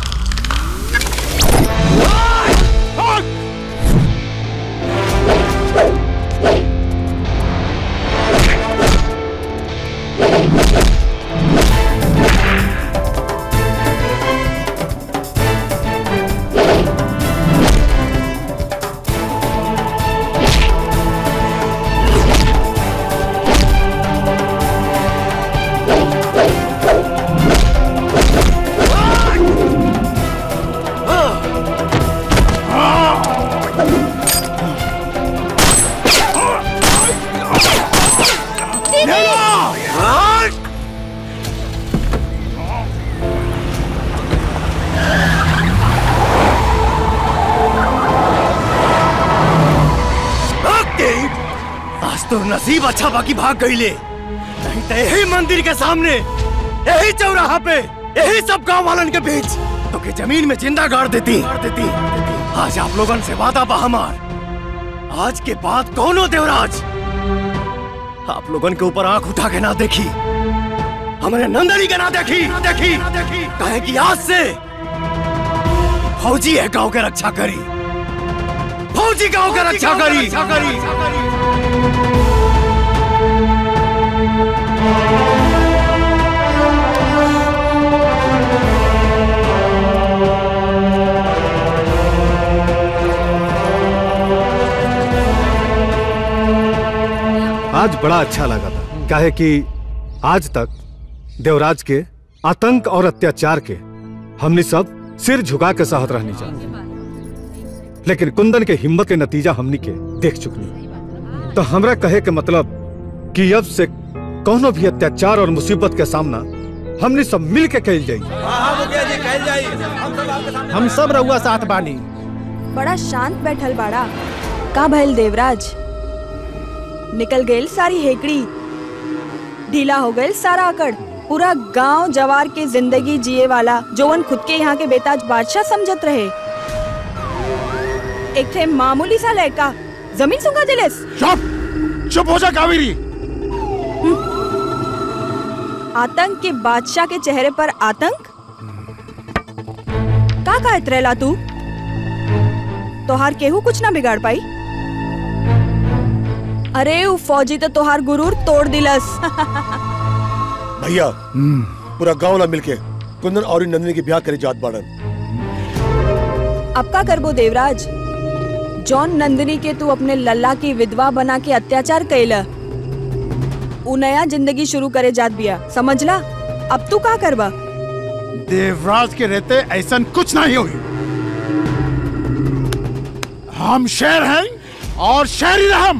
आज तो नसीब अच्छा बाकी भाग गई ले नहीं तो यही मंदिर के सामने यही चौराहा पे यही सब गांव वालन के बीच तो के जमीन में जिंदा गाड़ देती गाड़ देती आज आप लोगन से वादा बा हमार आज के बाद दोनों देवराज आप लोगन के ऊपर आंख उठा के ना देखी हमारे नंदनी के ना देखी ना देखी कहे कि आज से फौजी है गांव के रक्षा करी फौजी गांव के रक्षा करी रक्षा करी आज बड़ा अच्छा लगा था काहे कि आज तक देवराज के आतंक और अत्याचार के हमने सब सिर झुका के सहत रहनी चाहिए लेकिन कुंदन के हिम्मत के नतीजा हमनी के देख चुकनी तो हमरा कहे के मतलब कि अब से कोनो भी अत्याचार और मुसीबत के सामना हमने सब मिल के कैल जाई हम सब रहुआ साथ बानी बड़ा शांत बैठल बाड़ा का भइल देवराज निकल गईल सारी हेकड़ी ढीला हो गईल सारा अकड़ पूरा गांव जवार के जिंदगी जिए वाला जोवन खुद के यहाँ के बेताज बादशाह समझत रहे एक थे मामूली सा लड़का जमीन सुंगा दिलेस चुप चुप हो जा कावेरी आतंक के बादशाह के चेहरे पर आतंक का कहत रहला तू तोहार केहू कुछ ना बिगाड़ पाई अरे उ फौजी तो तोहार गुरूर तोड़ दिलस भैया पूरा गांव ना मिलके कुंदन और इन नंदिनी के ब्याह करे जात बाड़न अब का करबो देवराज जॉन नंदिनी के तू अपने लल्ला की विधवा बना के अत्याचार कैला उ नया जिंदगी शुरू करे जात बिया समझला अब तू का करबा देवराज के रहते ऐसा कुछ नहीं हुई हम शेर हैं और शेर ही हम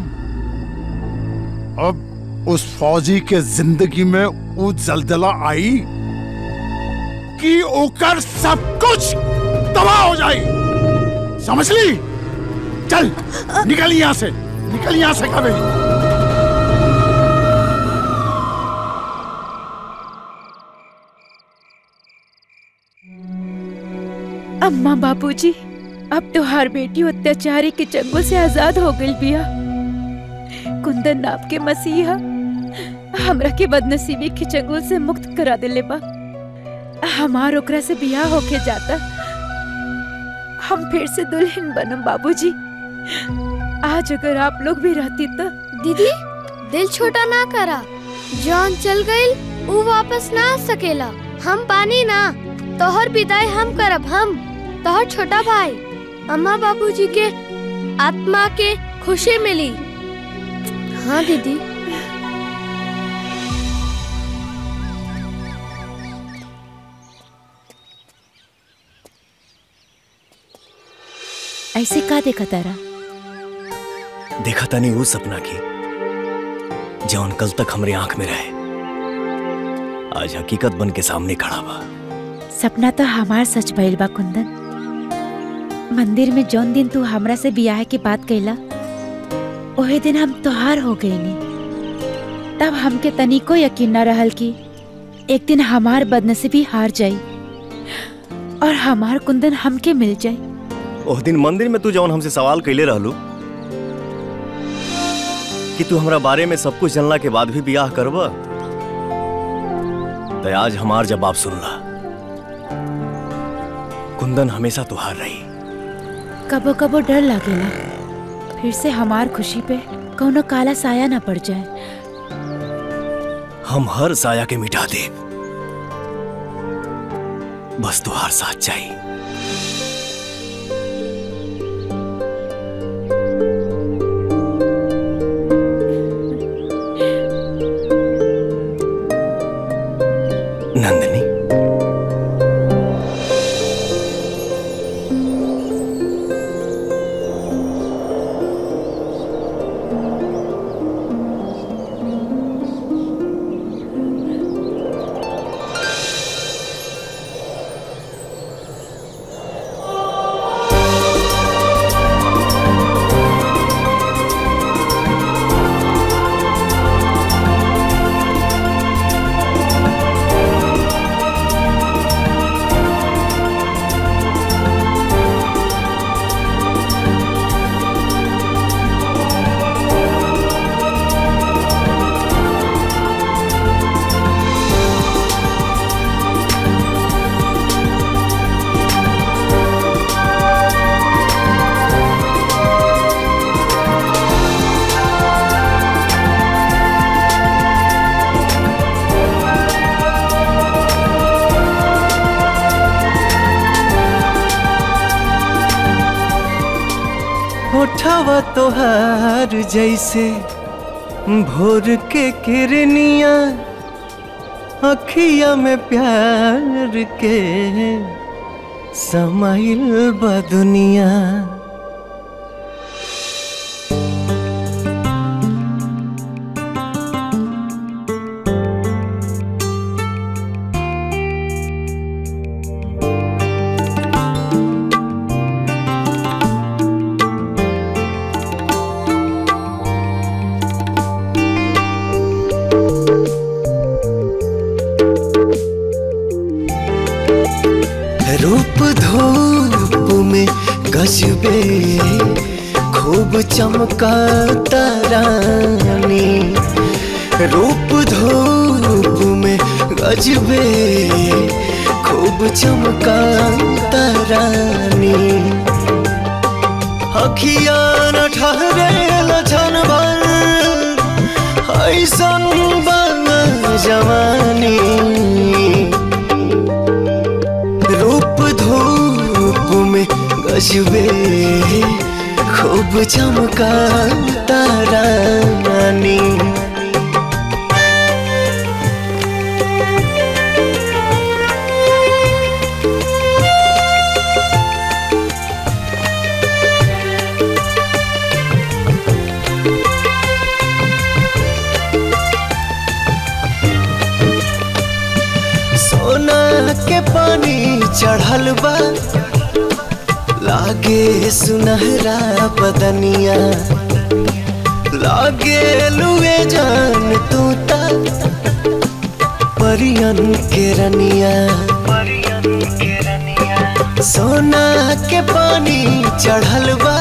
अब उस फौजी के जिंदगी में वो जलजला आई कि ओकर सब कुछ तबाह हो जाए समझ ली चल निकल यहां से निकल यहां से कभी अम्मा बापूजी अब तो हर बेटी अत्याचारी के चंगुल से आजाद हो गई बिया कुंदन नाप के मसीहा हमरा के बदनसीबी के चंगुल से मुक्त करा दिले बा हमार ओकरा से बियाह होके जाता हम फिर से दुल्हन बनम बाबूजी आज अगर आप लोग भी रहती तो दीदी दिल छोटा ना करा जॉन चल गईल ऊ वापस ना आ सकेला हम पानी ना तोहर विदाई हम करब हम तोहर छोटा भाई अम्मा बाबूजी के आत्मा के खुशी मिली हाँ दीदी ऐसे का देखा तारा देखा था नहीं वो सपना की जौन कल तक हमरे आंख में रहे आज हकीकत बन के सामने खड़ा बा सपना तो हमार सच भइल बा कुंदन मंदिर में जौन दिन तू हमरा से बियाह के बात कैला ओहे दिन हम तोहार हो गईनी तब हमके तनिको यकीन न रहल कि एक दिन हमार बदनसीबी हार जाई और हमार कुंदन हमके मिल जाई ओह दिन मंदिर में तू जौन हमसे सवाल कैले रहलू कि तू हमरा बारे में सब कुछ जानला के बाद भी बियाह करब तो आज हमार जवाब सुनला कुंदन हमेशा तुहार रही कबो कबो डर लागेला फिर से हमार खुशी पे कौनो काला साया न पड़ जाए हम हर साया के मिटा दे बस तुहार साथ चाहिए नंदनी होठवा तोहार जैसे भोर के किरनिया अखिया में प्यार के समाइल बा दुनिया रूप धूप में गजबे खूब चमका तारानी रूप धूप में गजबे खूब चमका तारानी अखिया न ठहरे लछन भर ऐसन बन जवानी रूप धूप में गजबे खूब चमका तारानी सोना के पानी चढ़ल बा लागे सुनहरा बदनिया लागे लुए जान तू ता परियन के रनिया सोना के पानी चढ़ल बा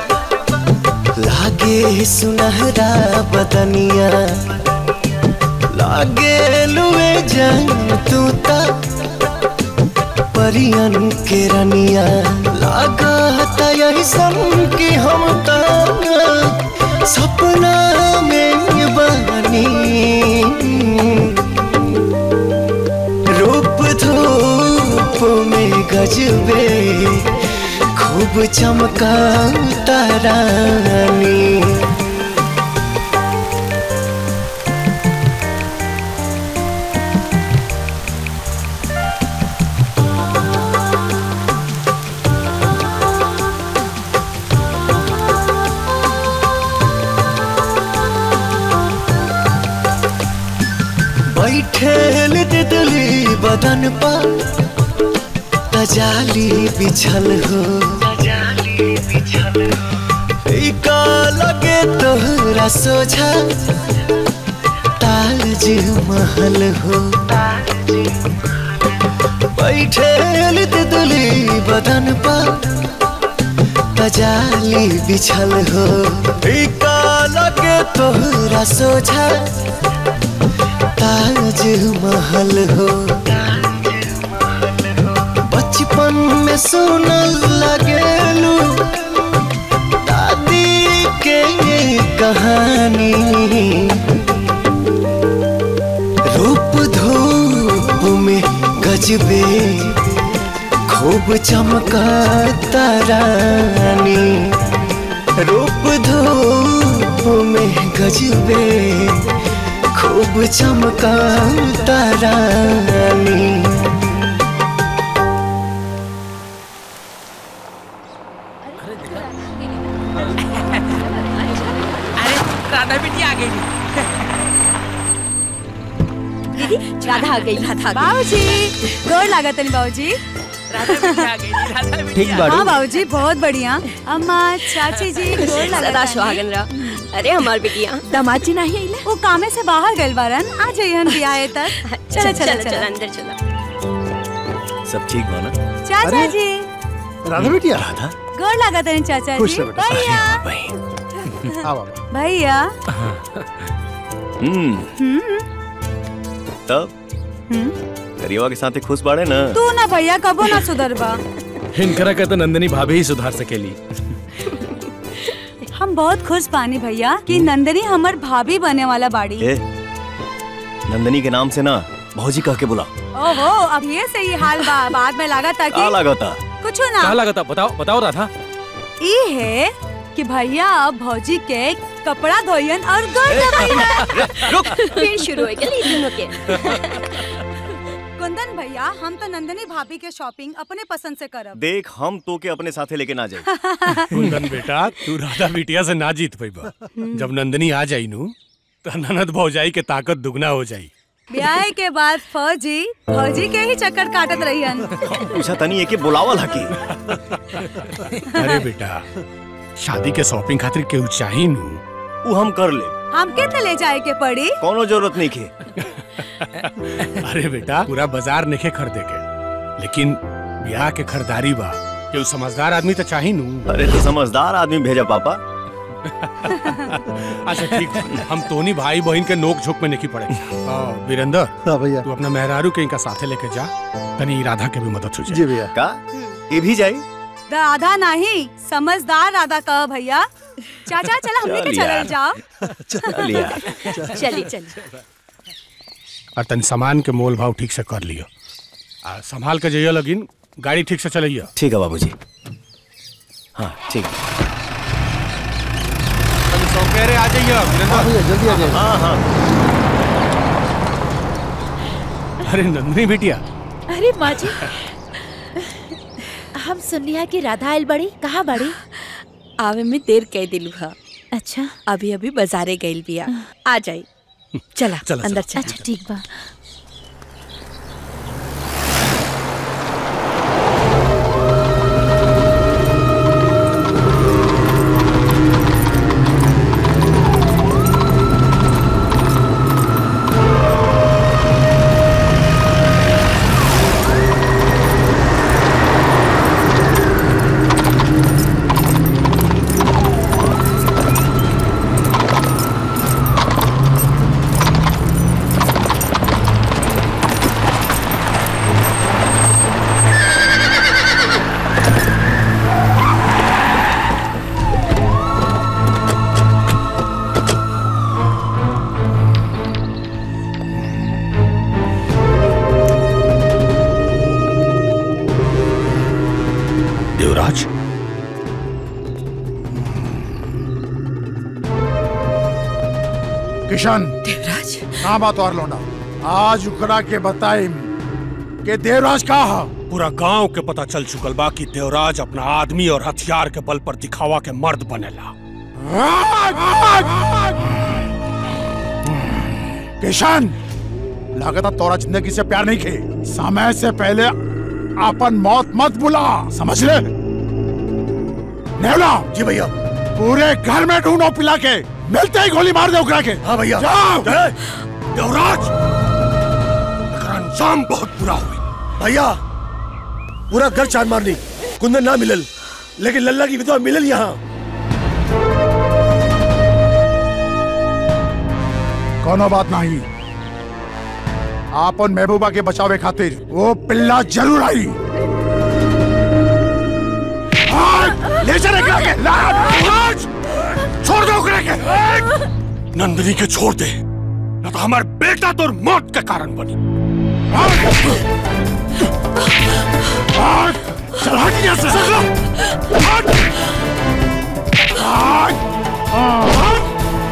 लागे सुनहरा बदनिया लागे लुए जान तू ता परियन के रनिया लागा था यही सन की हम ता सपना में बनी रूप धूप में गजबे खूब चमका तारानी बैठेल तितली बदन पर तजाली बिछल हो ई का लगे तोहरा सोझा ताज महल हो बैठे लित दुली बदन पर पजाली बिछल हो ई का लगे तोहरा सोझा ताज महल हो बचपन में सुनल लगेलू दादी के कहानी रूप धूप में गजबे खूब चमका तारानी रूप धूप में गजबे खूब चमका तारानी राधा बेटी आ गई दीदी राधा आ गई राधा बाबूजी गोर लागत नहीं बाबूजी राधा बेटी आ गई राधा बेटी ठीक बाड़ू। हाँ बाबूजी बहुत बढ़िया अम्मा चाची जी गोर लागत सदा सुहागन रह अरे हमार बिटिया दामाद जी नहीं आइले वो कामे से बाहर गइल बारन आ जाइहन बियाहे तक चलो चलो चल चलो अंदर चला सब ठीक बा ना चाचा जी राधा बेटिया राधा गोर लागत नहीं चाचा खुश जी रह बेटा। भैया हाँ बाबा भैया हम्म हम्म तब हम्म करियवा के साथ खुश बाड़े ना तू ना भैया कबो ना सुधरबा हिनकरा के तो नंदिनी भाभी ही सुधार सकेली हम बहुत खुश पानी भैया कि नंदनी हमर भाभी बने वाला बाड़ी ए नंदनी के नाम से ना भौजी कह के बुला ओहो अब ये सही हाल बा बाद में लगा था का कि लागता कुछ क्या ना लगा था बताओ बताओ राधा ई है कि भैया अब भौजी के कपड़ा धोयन और गोड़ दबाइयन फिर शुरू हो गया ये दोनों के कुंदन भैया हम तो नंदनी भाभी के शॉपिंग अपने पसंद से करब देख हम तो के अपने साथे लेके ना जाए कुंदन बेटा तू राधा बिटिया से ना जीत पैबा जब नंदनी आ जाई नु तो ननद भौजाई के ताकत दुगना हो जाई ब्याह के बाद फौजी फौजी के ही चक्कर काटत रहियन पूछा तनी एके बुलावल हकी अरे बेटा शादी के शॉपिंग खातिर केहू चाही नु उ हम कर ले हमके तो ले जाए के पड़ी कोनो जरूरत नहीं के अरे बेटा पूरा बाजार नहीं खरीदे के लेकिन ब्याह के खरीदारी बा केहू समझदार आदमी तो चाही नु अरे तो समझदार आदमी भेजा पापा अच्छा ठीक बा। हम तोनी भाई बहन के नोक झोंक में नहीं पड़े हाँ, वीरेंद्र हाँ भैया तू अपना मेहरारू के इनका साथे लेके जा तनी राधा के भी मदद हो जाए जी भैया का ये भी जाई राधा नहीं समझदार राधा कह भैया चाचा चला हमने के चल चलल यार। जाओ चल यार। चली चली और तनी सामान के मोल भाव ठीक से कर लियो आ संभाल के जाइयो लगिन गाड़ी ठीक से चलइयो ठीक है बाबूजी हाँ ठीक सौकेरे आ जाइयो हाँ भैया जल्दी आ जाइए हाँ हाँ अरे नंदनी बिटिया अरे माँ जी हम सुनिया कि राधा आयल बड़ी कहाँ बड़ी आवे में देर कह दिलू हा अच्छा अभी अभी बाजारे गइल बिया आ जाई चला चला, अंदर चला। चला अच्छा ठीक बा देवराज किशन देवराज हाँ बात और लौंडा आज उखड़ा के बताई के देवराज का हा पूरा गांव के पता चल चुकल बा कि देवराज अपना आदमी और हथियार के बल पर दिखावा के मर्द बनेला किशन लागत तोरा जिंदगी से प्यार नहीं खे समय से पहले अपन मौत मत बुला समझ ले नेवला जी भैया पूरे घर में ढूंढो पिला के मिलते ही गोली मार दे उकरा के हाँ भैया जाओ जय देवराज एकर अंजाम बहुत बुरा हुई भैया पूरा घर चार मारनी कुंदन ना मिलल लेकिन लल्ला की विधवा मिलल यहाँ कोनो बात नहीं आपन महबूबा के बचावे खातिर वो पिल्ला जरूर आई आज ले चले एकरा के ला आज छोड़ दो उकरा के नंदिनी के छोड़ दे न तो हमारे बेटा तो मौत का कारण बनी आज चल हट यहाँ से चल हट आज आज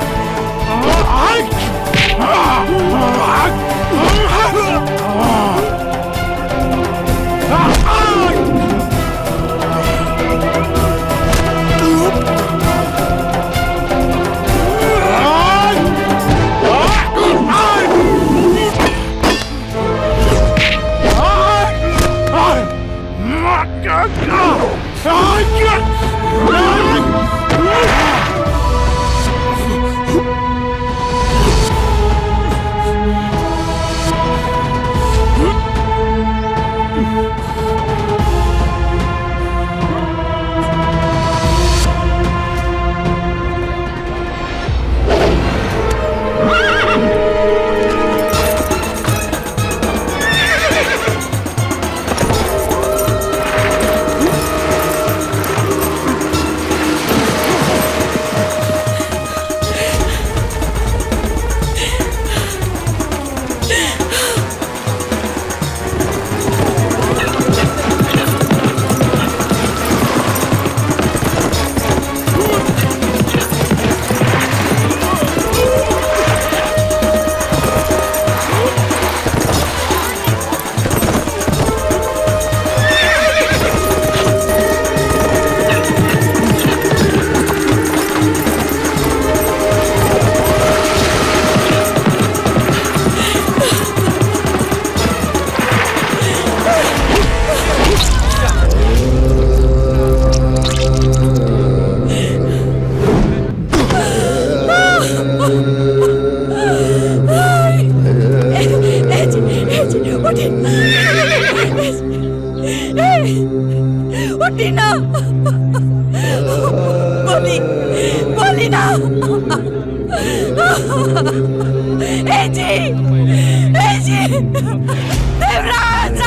उठी ना बोली बोली ना ए जी ए जी देवराज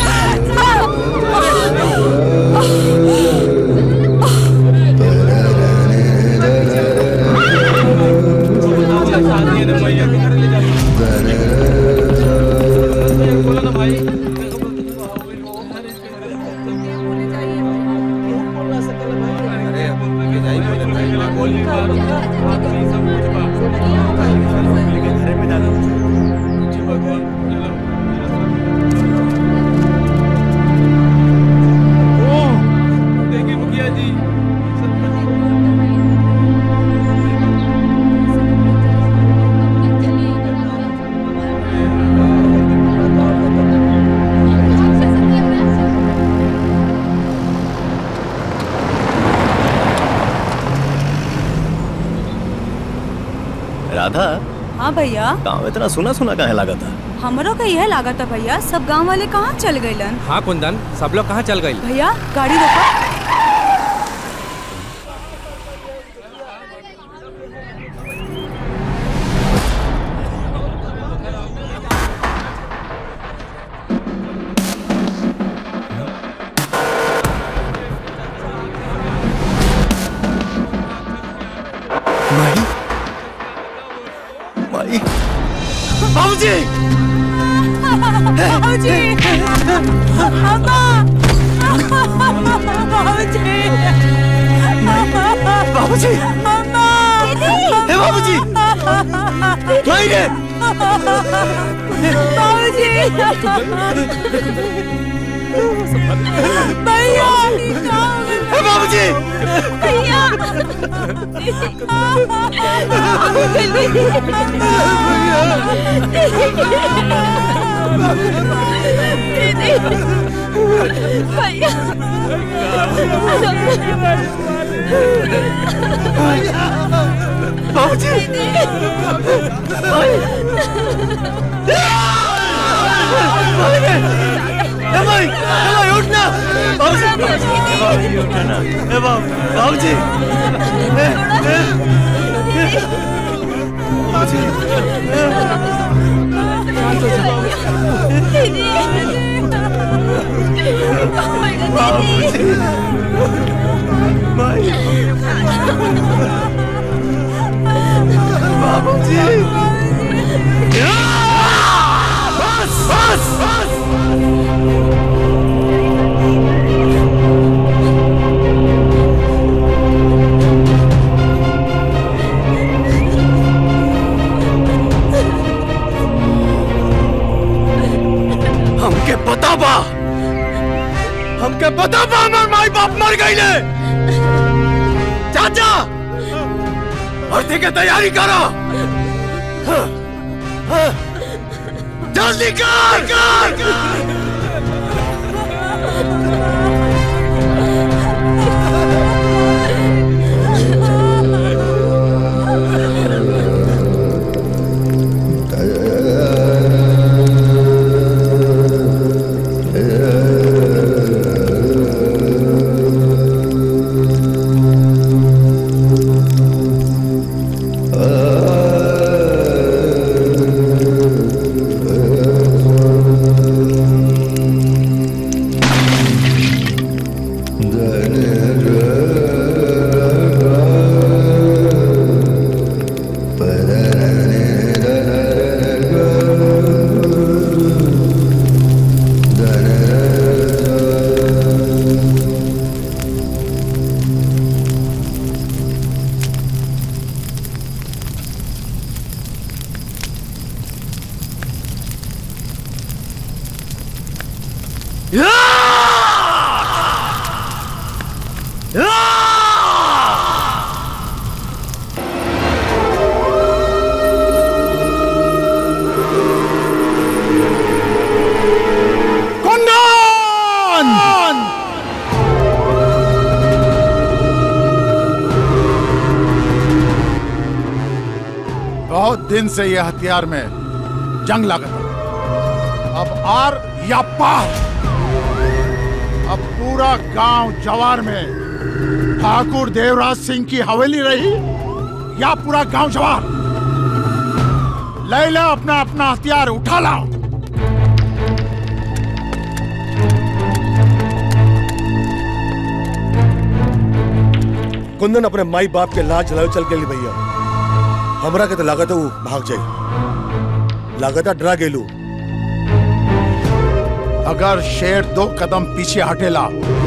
राधा हाँ भैया गाँव इतना सुना सुना काहे लगा था हमरो का यह लागत है भैया सब गांव वाले कहाँ चल गइलन हाँ कुंदन सब लोग कहाँ चल गई भैया गाड़ी रोको माई माई बाबूजी बाबूजी अम्मा बाबूजी बाबूजी अम्मा हे बाबूजी माई रे बाबूजी भैया हे बाबूजी भैया भैया बाबूजी ए भाई ए भाई उठ ना बाबूजी ए बाबूजी उठ ना ए बाबू बाबूजी ए ए बाबूजी बाबूजी भाई बाबूजी बस बस बस हमके पता बा हमके पता बा हमार माई बाप मर गईले चाचा भर्ती के तैयारी करो हाँ, हाँ, जल्दी कर कर कर कुंदन बहुत दिन से यह हथियार में जंग लागत है। अब आर या पार अब पूरा गांव जवार में ठाकुर देवराज सिंह की हवेली रही या पूरा गांव जवार ले लो अपना अपना हथियार उठा लाओ कुंदन अपने माई बाप के लाज चलावे चल गेली भैया हमरा के तो लागत है वो भाग जाए लागत है डरा गेलू अगर शेर दो कदम पीछे हटेला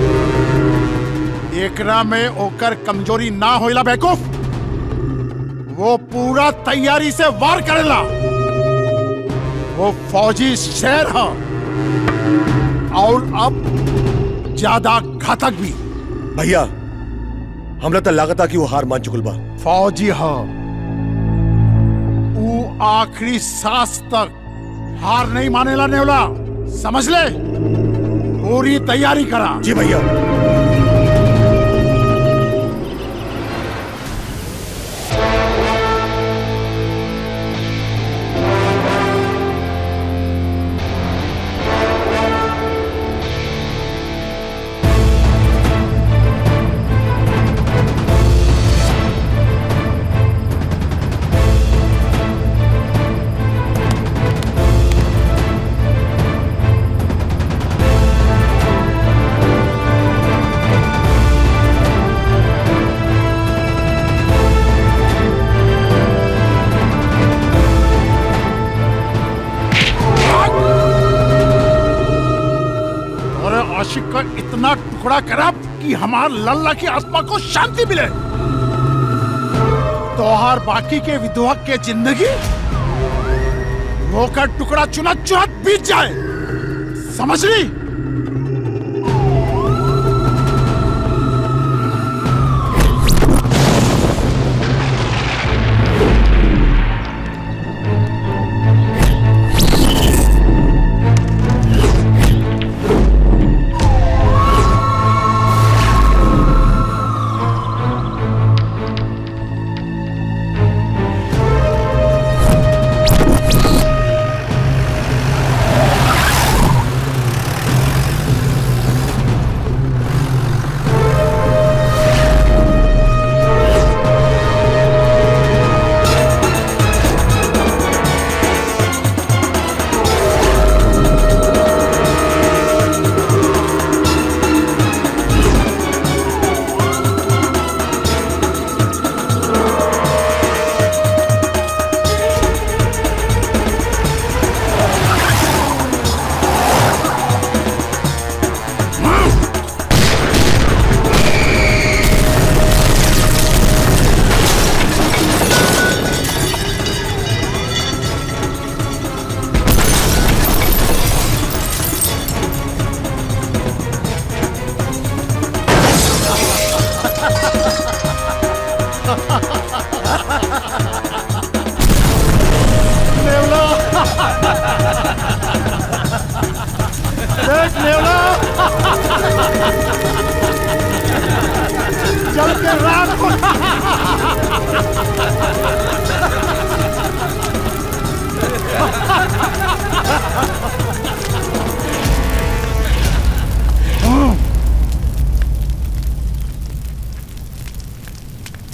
एकरा में ओकर कमजोरी ना होइला बेवकूफ वो पूरा तैयारी से वार करेला वो फौजी शेर है और अब ज्यादा घातक भी भैया हमरा तो लागत है कि वो हार मान चुकल बा फौजी है वो आखिरी सांस तक हार नहीं मानेला नेवला समझ ले पूरी तैयारी करा जी भैया और आशिक का इतना टुकड़ा करा कि हमार लल्ला की आत्मा को शांति मिले तोहार बाकी के विधवा के जिंदगी वो का टुकड़ा चुना चुनत बीत जाए समझ ली Hey!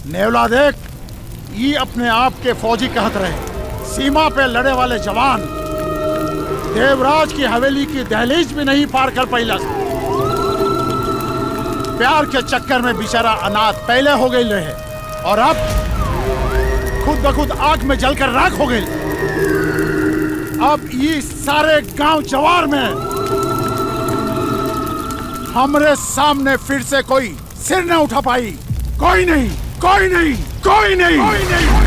नेवला देख ये अपने आप के फौजी कहत रहे सीमा पे लड़े वाले जवान देवराज की हवेली की दहलीज भी नहीं पार कर पैलस प्यार के चक्कर में बेचारा अनाथ पहले हो गई रहे और अब खुद ब खुद आग में जलकर राख हो गई अब ये सारे गांव जवार में हमरे सामने फिर से कोई सिर न उठा पाई कोई नहीं कोई नहीं कोई नहीं कोई नहीं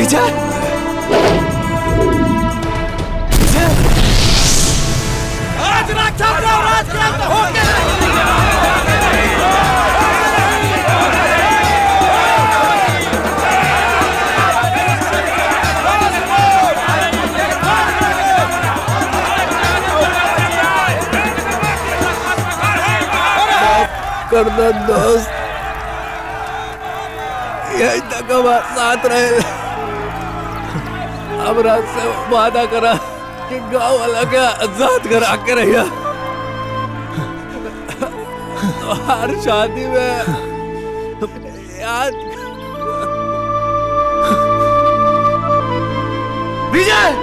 विजय आज राक्षस राज के अंत हो गया कर दो दोस्त यही तक हमारे साथ रहे अब रात से वादा करा कि गांव वाला के आजाद करा के रहिया तो हर शादी में याद विजय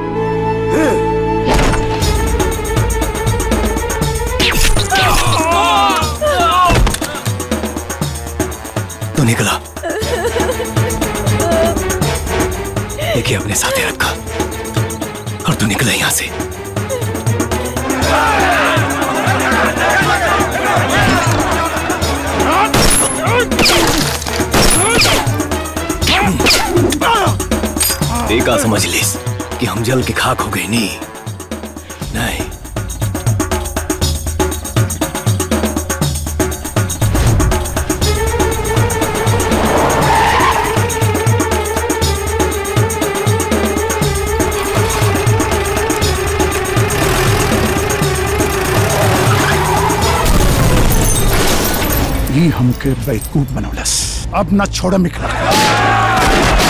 तू निकला देखिए अपने साथ ही रखा और तू निकला यहां से देखा समझ लिस कि हम जल के खाक हो गए नहीं नहीं ये हमके बेवकूफ बनौलस अब न छोड़ मिखला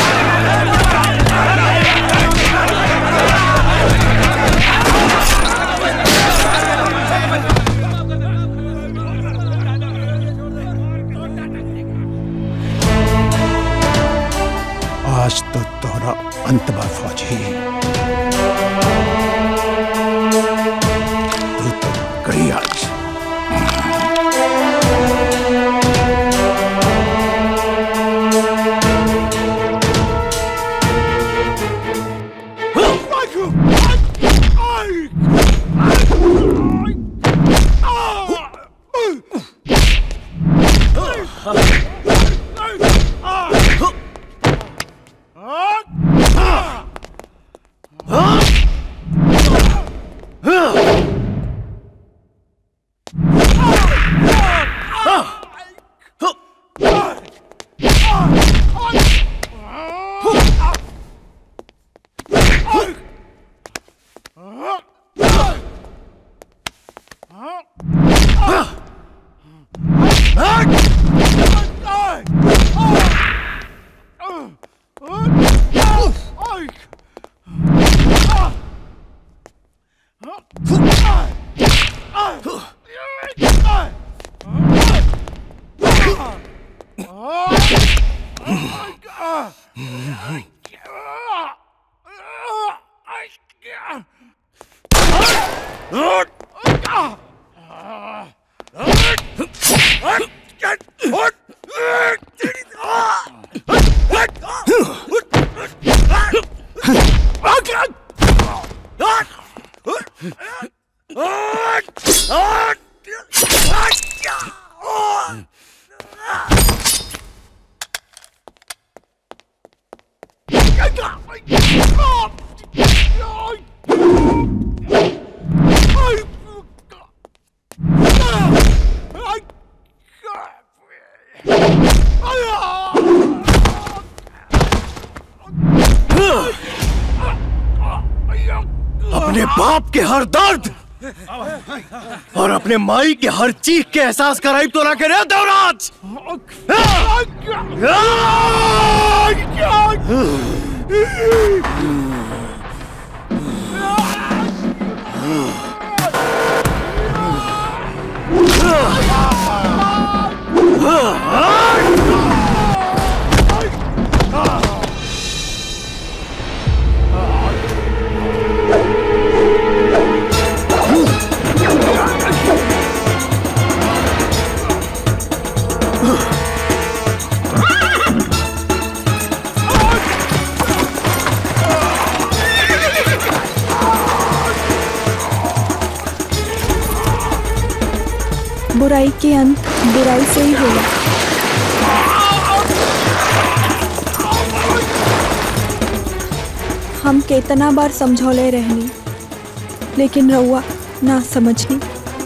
आज तो तोहरा अंत बा फौजी तू तो गई आज अपने बाप के हर दर्द और अपने माई के हर चीख के एहसास कराई तो ना करे देवराज बुराई के अंत बुराई से ही होला हम केतना बार समझौले रहनी लेकिन रउआ ना समझनी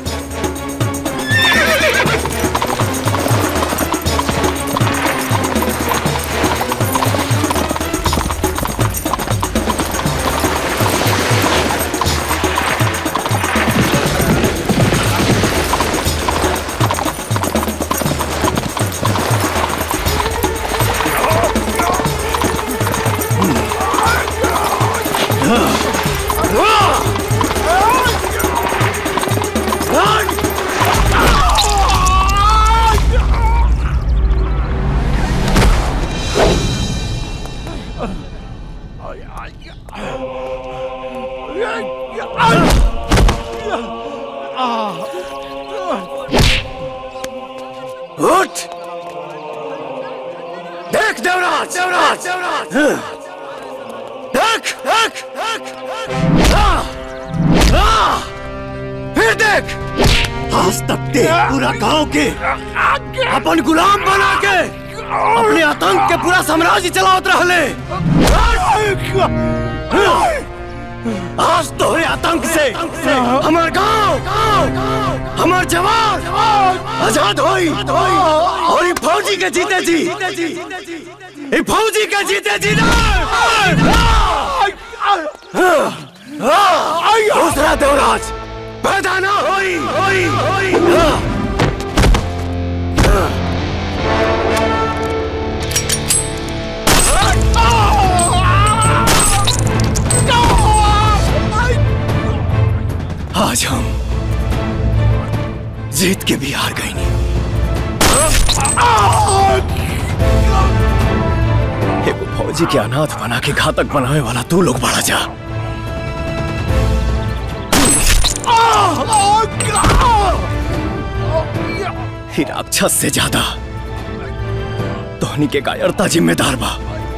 उठ देख देवराज देवराज देवराज देख देख देख हाँ, हाँ, फिर देख आज तक ते पूरा गांव के अपन गुलाम बना के अपने आतंक के पूरा साम्राज्य चलावत रहले आज तोहरे आतंक से हमार गांव हमार जवान आजाद होई और ये फौजी के जीते जी ये फौजी के जीते जी ना दूसरा देवराज पैदा ना होई होई होई आज हम जीत के भी हार गए नहीं एगो फौजी के अनाथ बना के घातक बनावे वाला तू लोग बड़ा जा ही राक्षस से ज्यादा तोहनी के कायरता जिम्मेदार बा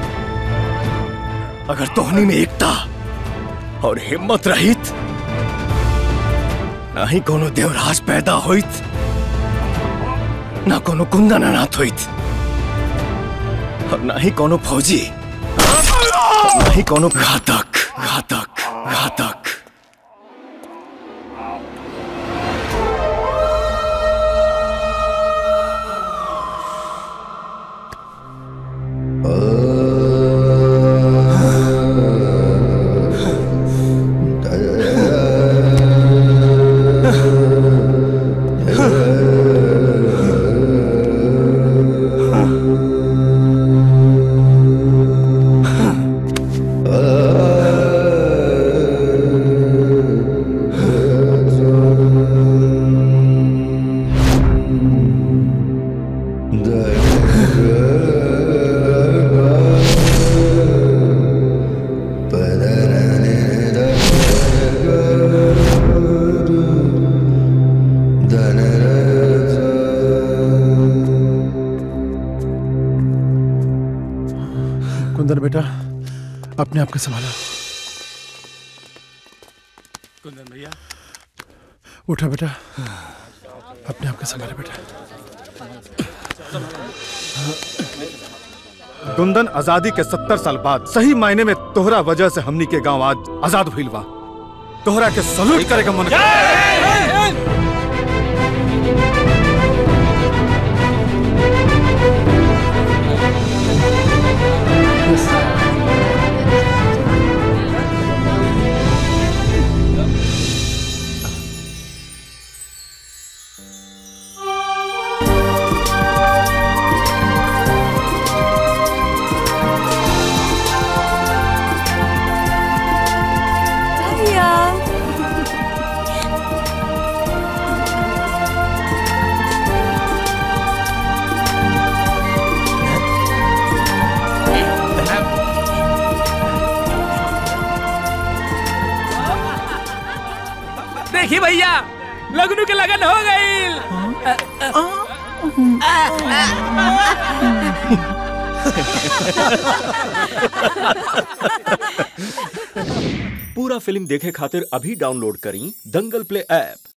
अगर तोहनी में एकता और हिम्मत रहित ना ही कोनो देवराज पैदा होइत ना कोनो कुंदन अनाथ होइत और ना ही कोनो फौजी और ना ही कोनो घातक घातक घातक कुंदन बेटा अपने आप को संभाला कुंदन भैया उठा बेटा अपने आप को संभाला बेटा कुंदन आजादी के सत्तर साल बाद सही मायने में तोहरा वजह से हमनी के गांव आज आजाद भइल बा तोहरा के सल्यूट करे का मन कर भैया देखी भैया लगनू के लगन हो गई पूरा फिल्म देखे खातिर अभी डाउनलोड करी दंगल प्ले ऐप